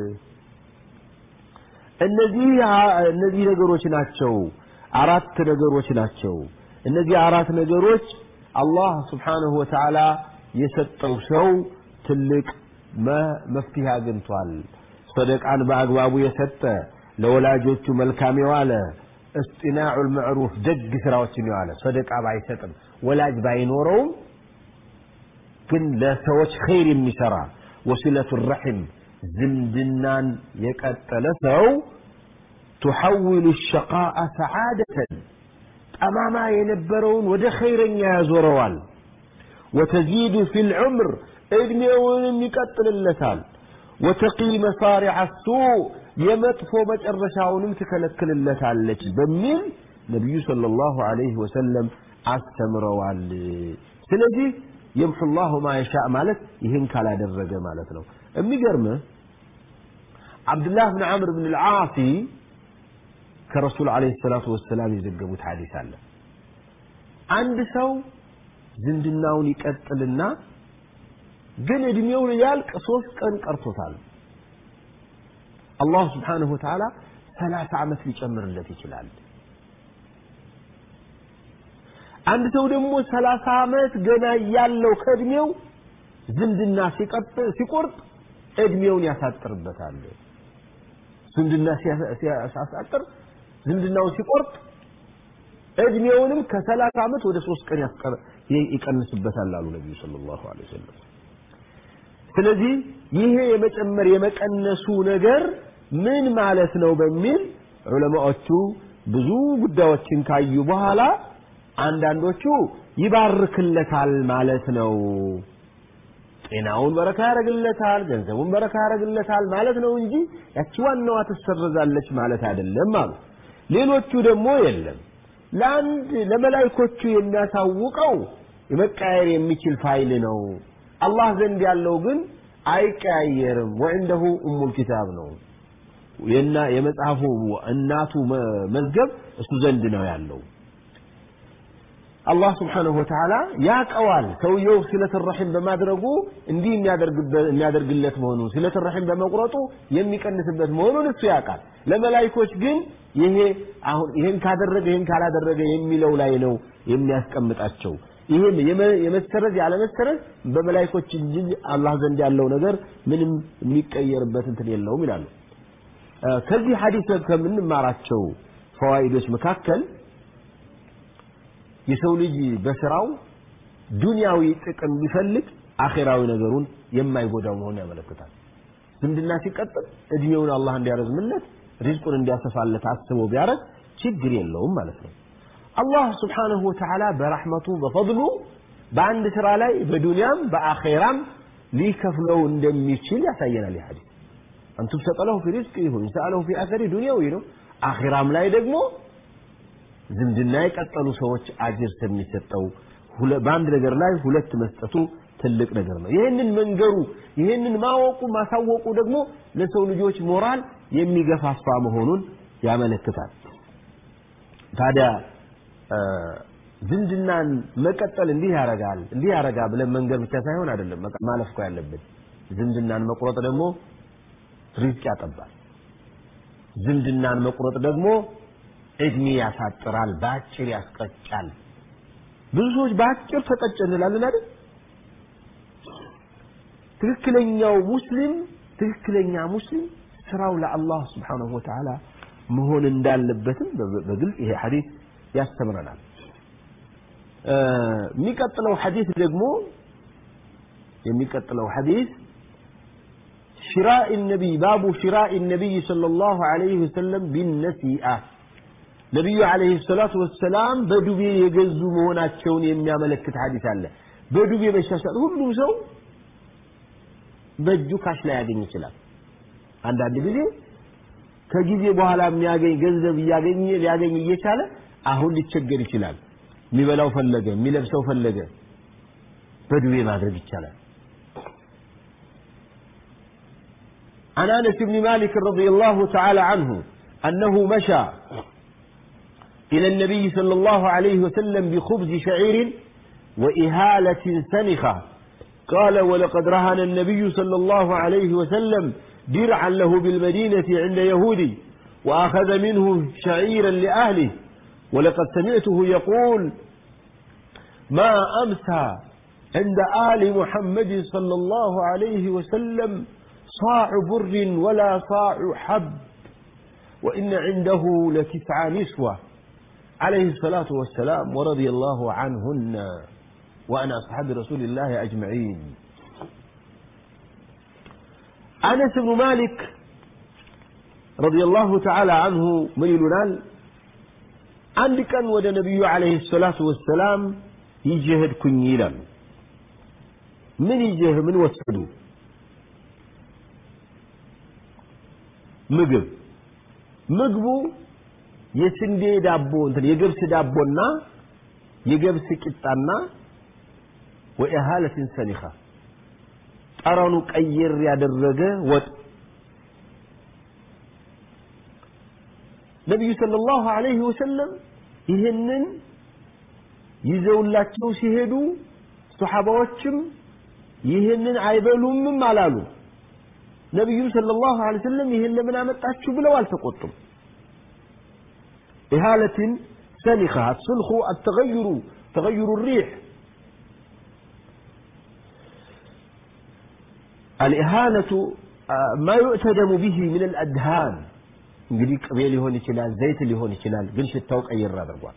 እነዚህ እነዚህ ነገሮች ናቸው አራት ነገሮች ናቸው እነዚህ አራት ነገሮች አላህ ስብሓንሁ ወተዓላ የሰጠው ሰው ትልቅ መፍትሄ አግኝቷል ሰደቃን በአግባቡ የሰጠ ለወላጆቹ መልካም የዋለ እስጢናዑ ልምዕሩፍ ደግ ስራዎችን የዋለ ሰደቃ ባይሰጥም ወላጅ ባይኖረውም ግን ለሰዎች ኸይር የሚሰራ ወሲለቱ ረሒም ዝምድናን የቀጠለ ሰው تحول الشقاء سعادة ጠማማ የነበረውን ወደ ኸይረኛ ያዞረዋል وتزيد في العمر እድሜውንም ይቀጥልለታል وتقي مصارع السوء የመጥፎ መጨረሻውንም ትከለክልለታለች በሚል ነቢዩ ሰለላሁ ዐለይሂ ወሰለም አስተምረዋል ስለዚህ የምሑ ላሁ ማ የሻእ ማለት ይህን ካላደረገ ማለት ነው የሚገርምህ አብዱላህ ብን ዓምር ብን ልዓሲ ከረሱል ዓለይሂ ሰላቱ ወሰላም የዘገቡት ሐዲስ አለ አንድ ሰው ዝምድናውን ይቀጥልና ግን እድሜው ሊያልቅ ሶስት ቀን ቀርቶታል አላህ ስብሓንሁ ወተዓላ ሰላሳ ዓመት ሊጨምርለት ይችላል አንድ ሰው ደግሞ ሰላሳ ዓመት ገና ያለው ከእድሜው ዝምድና ሲቆርጥ እድሜውን ያሳጥርበታል ዝምድና ሲያሳጥር ዝምድናውን ሲቆርጥ እድሜውንም ከሰላሳ ዓመት ወደ ሶስት ቀን ይቀንስበታል አሉ ነቢዩ ሰለላሁ ዐለይሂ ወሰለም ስለዚህ ይሄ የመጨመር የመቀነሱ ነገር ምን ማለት ነው በሚል ዑለማዎቹ ብዙ ጉዳዮችን ካዩ በኋላ አንዳንዶቹ ይባርክለታል ማለት ነው ጤናውን በረካ ያደርግለታል ገንዘቡን በረካ ያደርግለታል ማለት ነው እንጂ ያቺ ዋናዋ ትሰረዛለች ማለት አይደለም አሉ ሌሎቹ ደግሞ የለም ለአንድ ለመላይኮቹ የሚያሳውቀው የመቀያየር የሚችል ፋይል ነው አላህ ዘንድ ያለው ግን አይቀያየርም ወዕንደሁ እሙል ኪታብ ነው የና የመጽሐፉ እናቱ መዝገብ እሱ ዘንድ ነው ያለው አላህ ስብሓንሁ ወተዓላ ያቀዋል ሰውየው ሲለት ረሒም በማድረጉ እንዲህ የሚያደርግለት መሆኑን ሲለት ረሒም በመቁረጡ የሚቀንስበት መሆኑን እሱ ያውቃል ለመላይኮች ግን ይሄ አሁን ይሄን ካደረገ ይሄን ካላደረገ የሚለው ላይ ነው የሚያስቀምጣቸው ይሄም የመሰረዝ ያለመሰረዝ በመላይኮች እንጂ አላህ ዘንድ ያለው ነገር ምንም የሚቀየርበት እንትን የለውም ይላሉ ከዚህ ሐዲስ ከምንማራቸው ፈዋይዶች መካከል የሰው ልጅ በስራው ዱንያዊ ጥቅም ቢፈልግ አኼራዊ ነገሩን የማይጎዳው መሆኑን ያመለክታል ዝምድና ሲቀጥል እድሜውን አላህ እንዲያረዝምለት ሪዝቁን እንዲያሰፋለት አስቦ ቢያረግ ችግር የለውም ማለት ነው አላህ ስብሓንሁ ወተዓላ በራሕመቱ በፈضሉ በአንድ ስራ ላይ በዱንያም በአኼራም ሊከፍለው እንደሚችል ያሳየናል ይህ ሐዲስ أن تبسط له في رزقه ويسأله في أثر دنيوي ነው አኺራም ላይ ደግሞ ዝምድና የቀጠሉ ሰዎች አጅር የሚሰጠው በአንድ ነገር ላይ ሁለት መስጠቱ ትልቅ ነገር ነው ይህንን መንገሩ ይህንን ማወቁ ማሳወቁ ደግሞ ለሰው ልጆች ሞራል የሚገፋፋ መሆኑን ያመለክታል ታዲያ ዝምድናን መቀጠል እንዲህ ያረጋል እንዲህ ያረጋ ብለን መንገር ብቻ ሳይሆን አይደለም ማለፍ እኮ ያለብን ዝምድናን መቁረጥ ደግሞ ሪዝቅ ያጠባል ዝምድናን መቁረጥ ደግሞ እድሜ ያሳጥራል በአጭር ያስቀጫል ብዙ ሰዎች በአጭር ተቀጨ እንላለን አይደል ትክክለኛው ሙስሊም ትክክለኛ ሙስሊም ስራው ለአላህ ስብሓንሁ ወተዓላ መሆን እንዳለበትም በግልጽ ይሄ ሐዲስ ያስተምረናል የሚቀጥለው ሐዲስ ደግሞ የሚቀጥለው ሐዲስ شراء النبي باب شراء النبي صلى الله عليه وسلم بالنسيئة ነቢዩ አለይሂ ሰላቱ ወሰላም በዱቤ የገዙ መሆናቸውን የሚያመለክት ሐዲስ አለ በዱቤ መሻሻል ሁሉም ሰው በእጁ ካሽ ላይ ያገኝ ይችላል አንዳንድ ጊዜ ከጊዜ በኋላ የሚያገኝ ገንዘብ እያገኘ ሊያገኝ እየቻለ አሁን ሊቸገር ይችላል የሚበላው ፈለገ የሚለብሰው ፈለገ በዱቤ ማድረግ ይቻላል عن انس بن مالك رضي الله تعالى عنه انه مشى الى النبي صلى الله عليه وسلم بخبز شعير واهاله سنخه قال ولقد رهن النبي صلى الله عليه وسلم درعا له بالمدينه عند يهودي واخذ منه شعيرا لاهله ولقد سمعته يقول ما امسى عند ال محمد صلى الله عليه وسلم صاع بر ولا صاع حب وإن عنده لتسع نسوة عليه الصلاة والسلام ورضي الله عنهن وأن أصحاب رسول الله أجمعين أنس بن مالك رضي الله تعالى عنه من يلونال عندك أن ود نبي عليه الصلاة والسلام يجهد كنيلا من يجهد من وسدوا ምግብ ምግቡ የስንዴ ዳቦ እንትን የገብስ ዳቦና የገብስ ቂጣና ወኢሃለትን ሰኒኻ ጠረኑ ቀየር ያደረገ ወጥ ነቢዩ ሰለላሁ ዐለይሂ ወሰለም ይህንን ይዘውላቸው ሲሄዱ ሶሓባዎችም ይህንን አይበሉምም አላሉ ነቢዩ ሰለላሁ ዐለይሂ ወሰለም ይህን ለምን አመጣችሁ ብለው አልተቆጡም ኢሃለትን ሰኒኻ አስልኹ አተገይሩ ተገይሩ ሪሕ الإهانة ما يؤتدم به من الأدهان እንግዲህ ቅቤ ሊሆን ይችላል ዘይት ሊሆን ይችላል ግን ሽታው ቀይር አድርጓል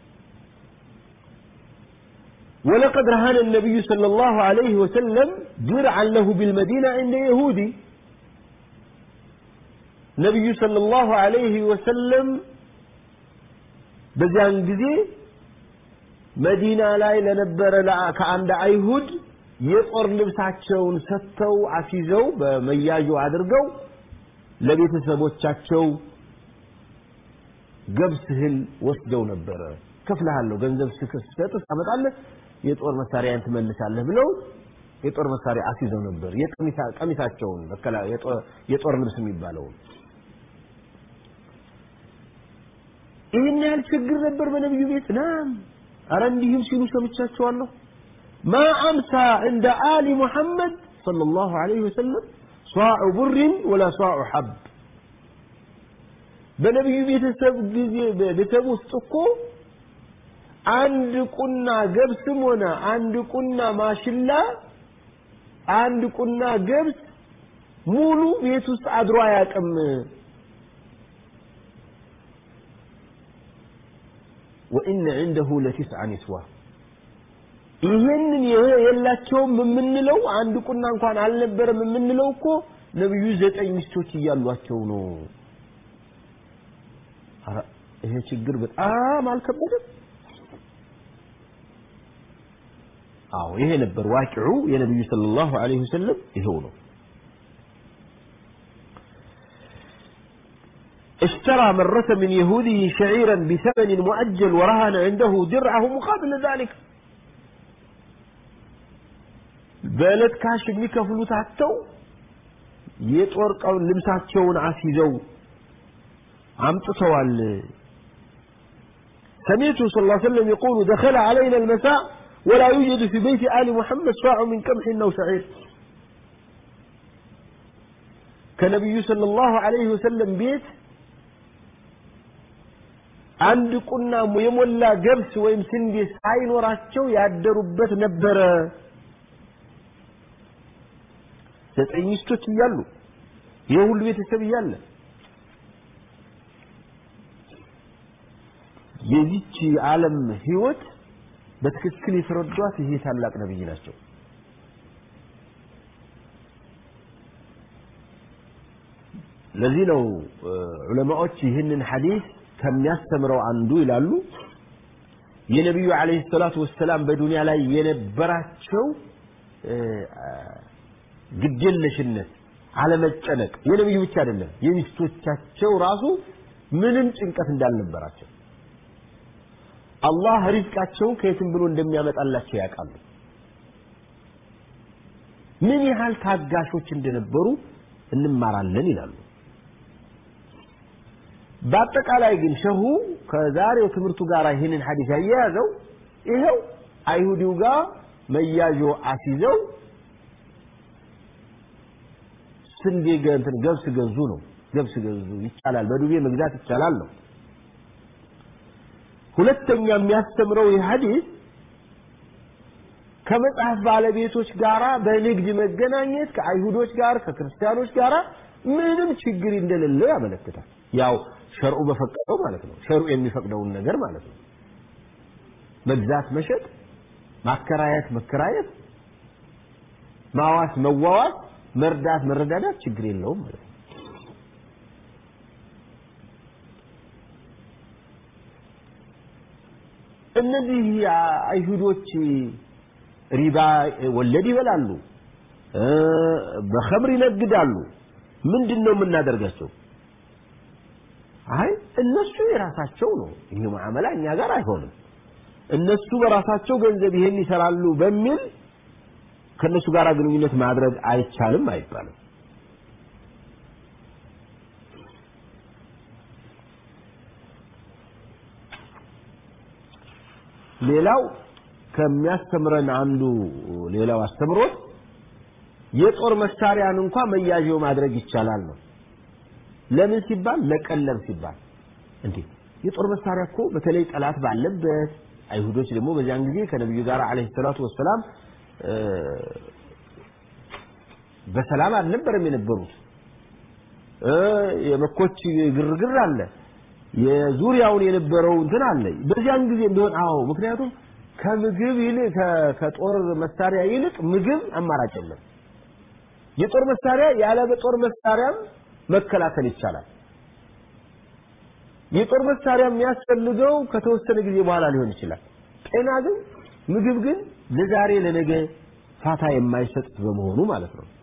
ولقد رهن النبي صلى الله عليه وسلم درعا له بالمدينة عند يهودي ነቢዩ ሰለላሁ ዐለይሂ ወሰለም በዚያን ጊዜ መዲና ላይ ለነበረ ከአንድ አይሁድ የጦር ልብሳቸውን ሰጥተው አስይዘው በመያዡ አድርገው ለቤተሰቦቻቸው ገብስ እህል ወስደው ነበረ ከፍልሃለሁ ገንዘብ ስሰጥ ታመጣለህ የጦር መሳሪያን ትመልሳለህ ብለው የጦር መሳሪያ አስይዘው ነበር ቀሚሳቸውን የጦር ልብስ የሚባለውን ይህን ያህል ችግር ነበር በነቢዩ ቤት ናም አረ እንዲህም ሲሉ ሰምቻቸዋለሁ ማ አምሳ እንደ አሊ ሙሐመድ ሰለላሁ ዐለይሂ ወሰለም ሷዑ ቡሪን ወላ ሷዑ ሐብ በነቢዩ ቤተሰብ ጊዜ ቤተሰብ ውስጥ እኮ አንድ ቁና ገብስም ሆነ አንድ ቁና ማሽላ አንድ ቁና ገብስ ሙሉ ቤት ውስጥ አድሮ አያውቅም። ወኢነ ዐንደሁ ለቲስዐ ኒስዋ ይህንን የላቸውም የምንለው አንድ ቁና እንኳን አልነበረም የምንለው እኮ ነብዩ ዘጠኝ ሚስቶች እያሏቸው ነው። ኧረ ይሄ ችግር በጣም አልከበደም? አዎ ይሄ ነበር ዋቂዑ የነብዩ ሰለላሁ ዐለይሂ ወሰለም ይሄው ነው። اشترى مرة من يهوده شعيرا بثمن مؤجل ورهن عنده درعه مقابل ذلك በዕለት ካሽ የሚከፍሉት አጥተው የጦር ቀው ልብሳቸውን አስይዘው አምጥተዋል سمعت صلى الله عليه وسلم يقول دخل علينا المساء ولا يوجد في بيت آل محمد صاع من قمح أو شعير كنبي صلى الله عليه وسلم بيت አንድ ቁና የሞላ ገብስ ወይም ስንዴ ሳይኖራቸው ያደሩበት ነበረ። ዘጠኝ ሚስቶች እያሉ ይህ ሁሉ ቤተሰብ እያለ የዚች ዓለም ህይወት በትክክል የተረዷት ይሄ ታላቅ ነብይ ናቸው። ለዚህ ነው ዑለማዎች ይህንን ሐዲስ ከሚያስተምረው አንዱ ይላሉ የነቢዩ ዓለይሂ ሰላቱ ወሰላም በዱንያ ላይ የነበራቸው ግዴለሽነት፣ አለመጨነቅ የነቢዩ ብቻ አይደለም የሚስቶቻቸው ራሱ ምንም ጭንቀት እንዳልነበራቸው አላህ ሪዝቃቸውን ከየትም ብሎ እንደሚያመጣላቸው ያውቃሉ። ምን ያህል ታጋሾች እንደነበሩ እንማራለን ይላሉ። በአጠቃላይ ግን ሸሁ ከዛሬው ትምህርቱ ጋር ይህንን ሐዲስ ያያያዘው ይኸው አይሁዲው ጋር መያዦ አስይዘው ስንዴ እንትን ገብስ ገዙ ነው። ገብስ ገዙ ይቻላል፣ በዱቤ መግዛት ይቻላል ነው። ሁለተኛ የሚያስተምረው ይህ ሐዲስ ከመጽሐፍ ባለቤቶች ጋራ በንግድ መገናኘት ከአይሁዶች ጋር ከክርስቲያኖች ጋር ምንም ችግር እንደሌለው ያመለክታል። ያው ሸርዑ በፈቀደው ማለት ነው። ሸርዑ የሚፈቅደውን ነገር ማለት ነው። መግዛት፣ መሸጥ፣ ማከራየት፣ መከራየት፣ ማዋስ፣ መዋዋስ፣ መርዳት፣ መረዳዳት ችግር የለውም ማለት ነው። እነዚህ አይሁዶች ሪባ ወለድ ይበላሉ፣ በኸምር ይነግዳሉ። ምንድን ነው የምናደርጋቸው? አይ እነሱ የራሳቸው ነው፣ ይሄ ሙዓመላ እኛ ጋር አይሆንም። እነሱ በራሳቸው ገንዘብ ይሄን ይሰራሉ በሚል ከእነሱ ጋር ግንኙነት ማድረግ አይቻልም አይባልም። ሌላው ከሚያስተምረን አንዱ ሌላው አስተምሮት የጦር መሳሪያን እንኳን መያዣው ማድረግ ይቻላል ነው። ለምን ሲባል ለቀለብ ሲባል እንዴ የጦር መሳሪያ እኮ በተለይ ጠላት ባለበት አይሁዶች ደግሞ በዚያን ጊዜ ከነብዩ ጋር አለይሂ ሰላቱ ወሰላም በሰላም አልነበረም የነበሩት የመኮች ግርግር አለ የዙሪያውን የነበረው እንትን አለ በዚያን ጊዜ ቢሆን አዎ ምክንያቱም ከምግብ ይልቅ ከጦር መሳሪያ ይልቅ ምግብ አማራጭ የለም የጦር መሳሪያ ያለ በጦር መሳሪያም መከላከል ይቻላል የጦር መሳሪያ የሚያስፈልገው ከተወሰነ ጊዜ በኋላ ሊሆን ይችላል ጤና ግን ምግብ ግን ለዛሬ ለነገ ፋታ የማይሰጥ በመሆኑ ማለት ነው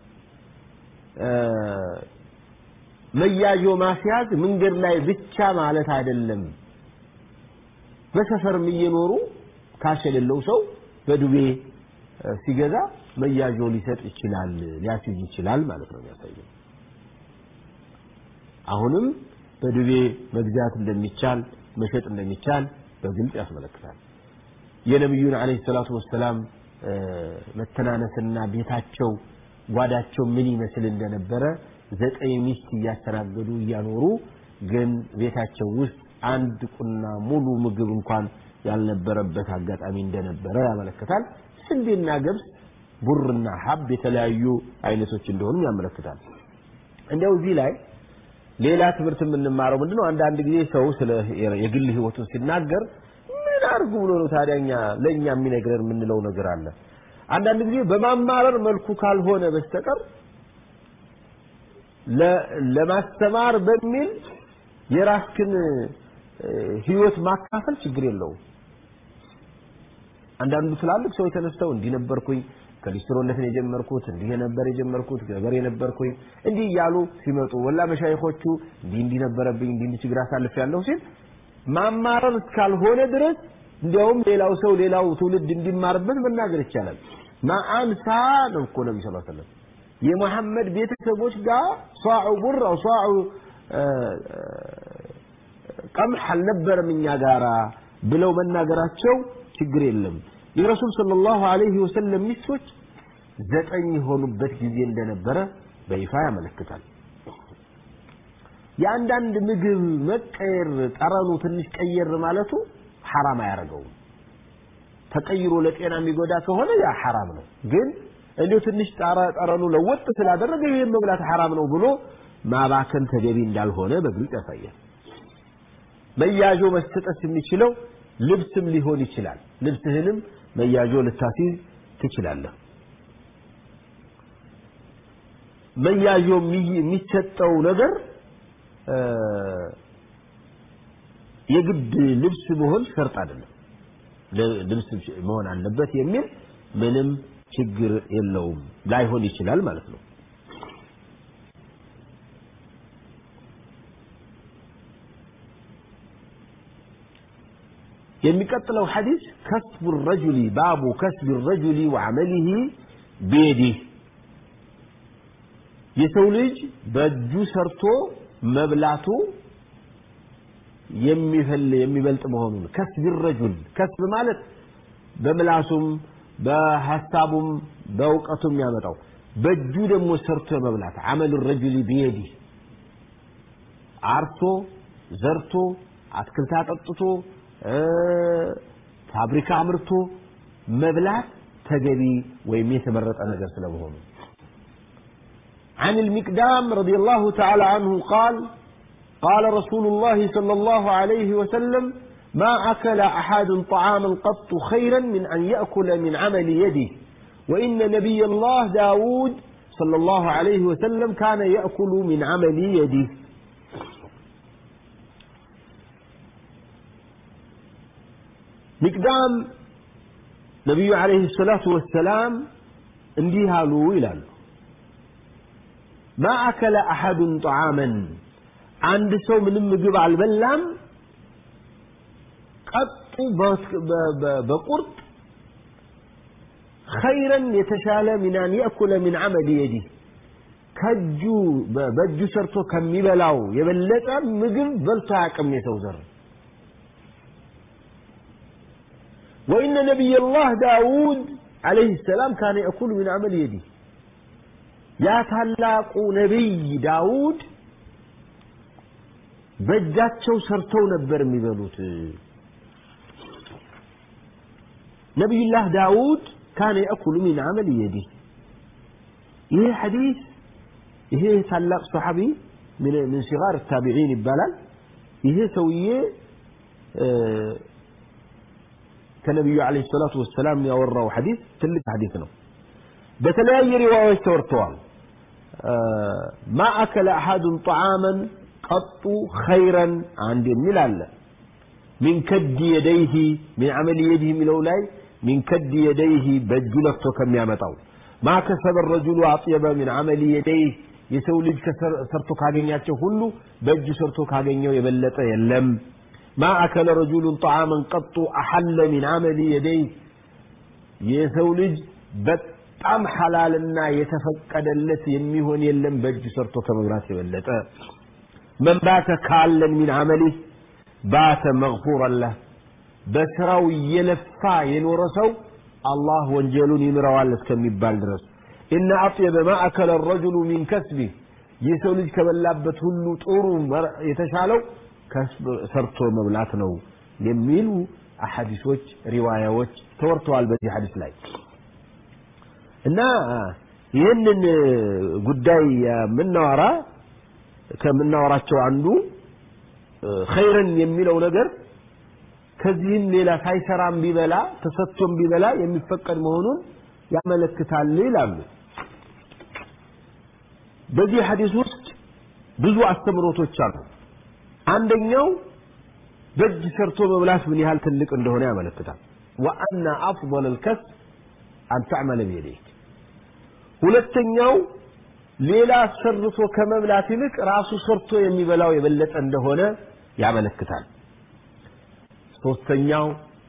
መያዦ ማስያዝ መንገድ ላይ ብቻ ማለት አይደለም በሰፈርም እየኖሩ ካሽ የሌለው ሰው በዱቤ ሲገዛ መያዦ ሊሰጥ ይችላል ሊያስይዝ ይችላል ማለት ነው የሚያሳየው አሁንም በዱቤ መግዛት እንደሚቻል መሸጥ እንደሚቻል በግልጽ ያስመለክታል የነቢዩን ዓለይሂ ሰላቱ ወሰላም መተናነስና ቤታቸው ጓዳቸው ምን ይመስል እንደነበረ ዘጠኝ ሚስት እያስተናገዱ እያኖሩ ግን ቤታቸው ውስጥ አንድ ቁና ሙሉ ምግብ እንኳን ያልነበረበት አጋጣሚ እንደነበረ ያመለክታል። ስንዴና ገብስ፣ ቡርና ሀብ የተለያዩ አይነቶች እንደሆኑ ያመለክታል። እንዲያው እዚህ ላይ ሌላ ትምህርት የምንማረው ምንድነው? አንዳንድ ጊዜ ሰው ስለ የግል ህይወቱን ሲናገር ምን አድርጉ ብሎ ነው ታዲያኛ ለእኛ የሚነግረን የምንለው ነገር አለ። አንዳንድ ጊዜ በማማረር መልኩ ካልሆነ በስተቀር ለማስተማር በሚል የራስክን ህይወት ማካፈል ችግር የለውም። አንዳንዱ ትላልቅ ሰዎች ተነስተው እንዲህ ነበርኩኝ ከሊስትሮነትን የጀመርኩት እንዲህ ነበር የጀመርኩት ገበሬ ነበርኩኝ እንዲህ እያሉ ሲመጡ ወላ መሻይኾቹ እንዲህ እንዲህ ነበረብኝ እንዲህ እንዲህ ችግር አሳልፍ ያለሁ ሲል ማማረር እስካልሆነ ድረስ እንዲያውም ሌላው ሰው ሌላው ትውልድ እንዲማርበት መናገር ይቻላል። ማአንሳ ነው እኮ ነቢ ስ ሰለም የመሐመድ ቤተሰቦች ጋር ሷዑ ቡር አው ሷዑ ቀምሕ አልነበረም እኛ ጋራ ብለው መናገራቸው ችግር የለም። የረሱል ሰለላሁ ዐለይሂ ወሰለም ሚስቶች ዘጠኝ የሆኑበት ጊዜ እንደነበረ በይፋ ያመለክታል። የአንዳንድ ምግብ መቀየር ጠረኑ ትንሽ ቀየር ማለቱ ሐራም አያደርገውም። ተቀይሮ ለጤና የሚጎዳ ከሆነ ያ ሐራም ነው። ግን እንዲሁ ትንሽ ጠረኑ ለወጥ ስላደረገ ይህን መብላት ሐራም ነው ብሎ ማባከን ተገቢ እንዳልሆነ በግልጽ ያሳያል። መያዦ መስጠት የሚችለው ልብስም ሊሆን ይችላል። ልብስህንም መያዦ ልታስይዝ ትችላለህ። መያዦ የሚሰጠው ነገር የግድ ልብስ መሆን ሸርጥ አይደለም። ልብስ መሆን አለበት የሚል ምንም ችግር የለውም። ላይሆን ይችላል ማለት ነው። የሚቀጥለው ሐዲስ ከስቡ ረጁሊ ባቡ ከስብ ረጁሊ ወዐመሊሂ ቢየዲህ የሰው ልጅ በእጁ ሰርቶ መብላቱ የሚፈል የሚበልጥ መሆኑን ከስብ ረጁል ከስብ ማለት በምላሱም በሐሳቡም በእውቀቱም ያመጣው በእጁ ደግሞ ሰርቶ መብላት አመሉ ረጁሊ ቢየዲህ አርቶ ዘርቶ አትክልት አጠጥቶ ፋብሪካ አምርቶ መብላት ተገቢ ወይም የተመረጠ ነገር ስለመሆኑ عن المقدام رضي الله تعالى عنه قال قال رسول الله صلى الله عليه وسلم ما أكل أحد طعاما قط خيرا من أن يأكل من عمل يده وإن نبي الله داود صلى الله عليه وسلم كان يأكل من عمل يده ሚቅዳም ነቢዩ ዓለይሂ ሰላቱ ወሰላም እንዲህ አሉ ይላሉ ማ አከለ አሐዱን ጠዓመን አንድ ሰው ምንም ምግብ አልበላም ቀጡ በቁርጥ ኸይረን የተሻለ ሚን አን የእኩለ ሚን ዐመል የዲህ ከእጁ በእጁ ሰርቶ ከሚበላው የበለጠ ምግብ በልቶ አያውቅም የሰው ዘር وإن نبي الله داود عليه السلام كان يأكل من عمل يده يا تلاق نبي داود በእጃቸው ሰርተው ነበር የሚበሉት ነቢዩላህ ዳውድ ካነ የእኩሉ ሚን አመል የዲህ ይሄ ሐዲስ ይሄ ታላቅ ሰሓቢ ምን ሲጋር ታቢዒን ይባላል ይሄ ሰውዬ ከነቢዩ ዓለይሂ ሰላቱ ወሰላም ያወራው ሐዲስ ትልቅ ሐዲስ ነው። በተለያየ ሪዋዮች ተወርተዋል። ማ አከለ አሐዱን ጠዓመን ቀጡ ኸይረን አንድ የሚል አለ። ሚን ከድ የደይህ ሚን ዐመል የዲህ የሚለው ላይ ሚን ከድ የደይህ በእጁ ለፍቶ ከሚያመጣው ማ ከሰበ ረጁሉ አጥየበ ሚን ዐመል የደይህ የሰው ልጅ ሰርቶ ካገኛቸው ሁሉ በእጁ ሰርቶ ካገኘው የበለጠ የለም። ما أكل رجل طعاما قط أحل من عمل يديه የሰው ልጅ በጣም ሐላልና የተፈቀደለት የሚሆን የለም በእጁ ሰርቶ ከመብላት የበለጠ መን ባተ ካለን ሚን አመሊህ ባተ መግፉረን ለህ በስራው እየለፋ የኖረ ሰው አላህ ወንጀሉን ይምረዋል እስከሚባል ድረስ ኢነ አጥየበ ማ አከለ ረጁሉ ሚን ከስቢ ይህ ሰው ልጅ ከበላበት ሁሉ ጥሩ የተሻለው ሰርቶ መብላት ነው የሚሉ አሐዲሶች ሪዋያዎች ተወርተዋል በዚህ ሐዲስ ላይ እና ይህንን ጉዳይ የምናወራ ከምናወራቸው አንዱ ኸይርን የሚለው ነገር ከዚህም ሌላ ሳይሰራም ቢበላ ተሰጥቶም ቢበላ የሚፈቀድ መሆኑን ያመለክታል ይላሉ። በዚህ ሐዲስ ውስጥ ብዙ አስተምሮቶች አሉ። አንደኛው በእጅ ሰርቶ መብላት ምን ያህል ትልቅ እንደሆነ ያመለክታል። ወአነ አፍضل الكسب አን ተዕመለ ቢየደይክ ሁለተኛው ሌላ ሰርቶ ከመብላት ይልቅ ራሱ ሰርቶ የሚበላው የበለጠ እንደሆነ ያመለክታል። ሶስተኛው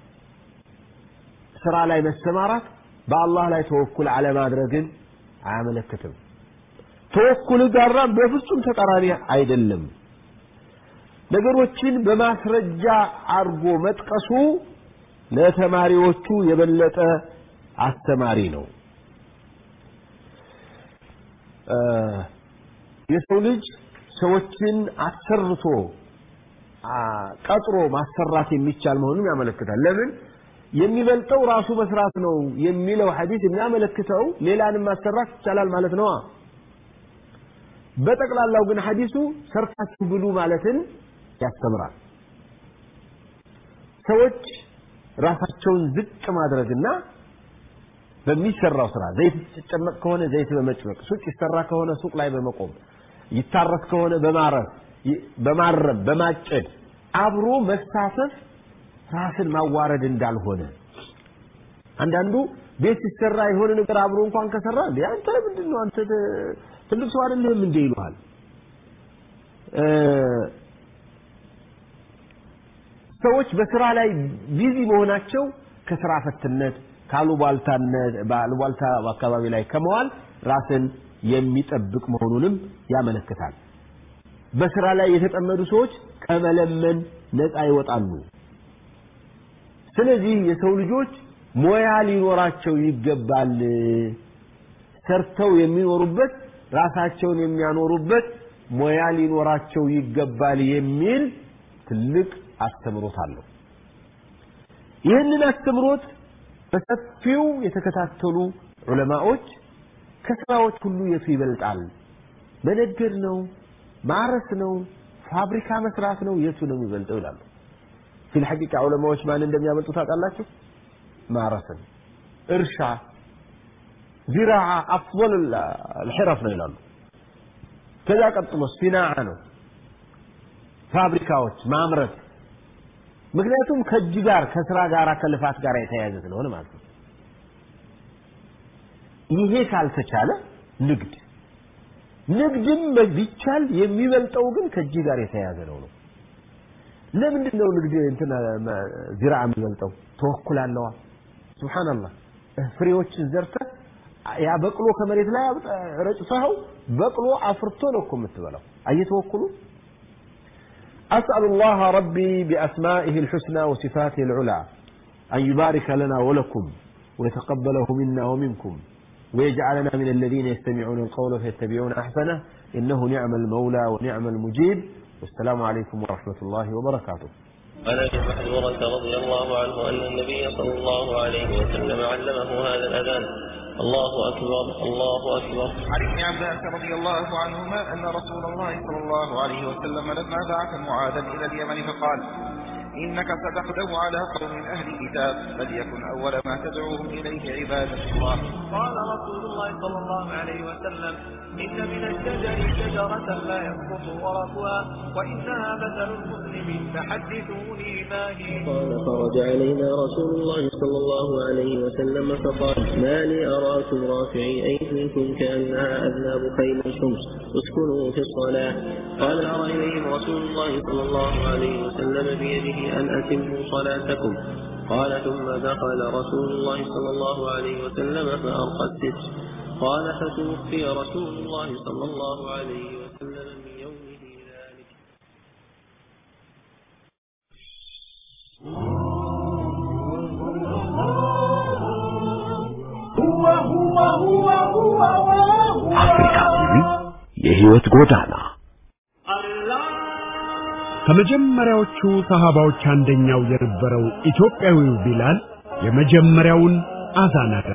ስራ ላይ መሰማራት በአላህ ላይ ተወኩል አለማድረግን አያመለክትም። ተወኩል ጋራ በፍጹም ተቃራኒ አይደለም። ነገሮችን በማስረጃ አድርጎ መጥቀሱ ለተማሪዎቹ የበለጠ አስተማሪ ነው። የሰው ልጅ ሰዎችን አሰርቶ ቀጥሮ ማሰራት የሚቻል መሆኑን ያመለክታል። ለምን የሚበልጠው ራሱ መስራት ነው የሚለው ሐዲስ የሚያመለክተው ሌላንም ማሰራት ይቻላል ማለት ነዋ። በጠቅላላው ግን ሐዲሱ ሰርታችሁ ብሉ ማለትን ያስተምራል። ሰዎች ራሳቸውን ዝቅ ማድረግና በሚሰራው ስራ ዘይት ሲጨመቅ ከሆነ ዘይት በመጭመቅ ሱቅ ይሰራ ከሆነ ሱቅ ላይ በመቆም ይታረስ ከሆነ በማረስ በማረም በማጨድ አብሮ መሳተፍ ራስን ማዋረድ እንዳልሆነ አንዳንዱ ቤት ሲሰራ የሆነ ነገር አብሮ እንኳን ከሰራ እንዴ አንተ ምንድን ነው አንተ ትልቅ ሰው አይደለህም እንዴ ይሉሃል ሰዎች በስራ ላይ ቢዚ መሆናቸው ከስራ ፈትነት ካሉባልታነት በአሉባልታ አካባቢ ላይ ከመዋል ራስን የሚጠብቅ መሆኑንም ያመለክታል። በስራ ላይ የተጠመዱ ሰዎች ከመለመን ነፃ ይወጣሉ። ስለዚህ የሰው ልጆች ሞያ ሊኖራቸው ይገባል። ሰርተው የሚኖሩበት ራሳቸውን የሚያኖሩበት ሞያ ሊኖራቸው ይገባል የሚል ትልቅ አስተምሮት አለው። ይህንን አስተምሮት በሰፊው የተከታተሉ ዑለማዎች ከስራዎች ሁሉ የቱ ይበልጣል? መነገድ ነው? ማረስ ነው? ፋብሪካ መስራት ነው? የቱ ነው የሚበልጠው ይላሉ። ፊል ሐቂቃ ዑለማዎች ማን እንደሚያበልጡ ታውቃላችሁ? ማረስን፣ እርሻ፣ ዚራዓ አፍضل الحرف ነው ይላሉ። ከዛ ቀጥሎ ሲናዓ ነው፣ ፋብሪካዎች ማምረት ምክንያቱም ከእጅ ጋር ከስራ ጋር ከልፋት ጋር የተያያዘ ስለሆነ ማለት ነው። ይሄ ካልተቻለ ንግድ ንግድም ቢቻል የሚበልጠው ግን ከእጅ ጋር የተያያዘ ነው ነው። ለምንድን ነው ንግድ እንትን ዚራ የሚበልጠው? ተወኩል አለዋ። ሱብሃንአላህ ፍሬዎችን ዘርተህ ያ በቅሎ ከመሬት ላይ ረጭተኸው በቅሎ አፍርቶ ነው እኮ የምትበላው። አየተወኩሉ أسأل الله ربي بأسمائه الحسنى وصفاته العلى أن يبارك لنا ولكم ويتقبله منا ومنكم ويجعلنا من الذين يستمعون القول فيتبعون أحسنه إنه نعم المولى ونعم المجيب والسلام عليكم ورحمة الله وبركاته عن ابي محذورة رضي الله عنه أن النبي صلى الله عليه وسلم علمه هذا الأذان الله أكبر الله أكبر عن ابن عباس رضي الله عنهما أن رسول الله صلى الله عليه وسلم لما بعث معاذا إلى اليمن فقال إنك ستغدو على قوم أهل كتاب فليكن أول ما تدعوهم إليه عبادة الله قال رسول الله صلى الله عليه وسلم إن من الشجر شجرة لا يسقط ورقها وإنها مثل المسلم فحدثوني ما هي قال خرج علينا رسول الله صلى الله عليه وسلم فقال ما لي أراكم رافعي أيديكم كأنها أذناب خيل شمس اسكنوا في الصلاة قال أرى إليهم رسول الله صلى الله عليه وسلم بيده أن أتموا صلاتكم قال ثم دخل رسول الله صلى الله عليه وسلم فأرقى الستر قال فتوفي رسول الله صلى الله عليه وسلم من يومه ذلك አፍሪካዊ የህይወት ጎዳና ከመጀመሪያዎቹ ሰሃባዎች አንደኛው የነበረው ኢትዮጵያዊው ቢላል የመጀመሪያውን አዛን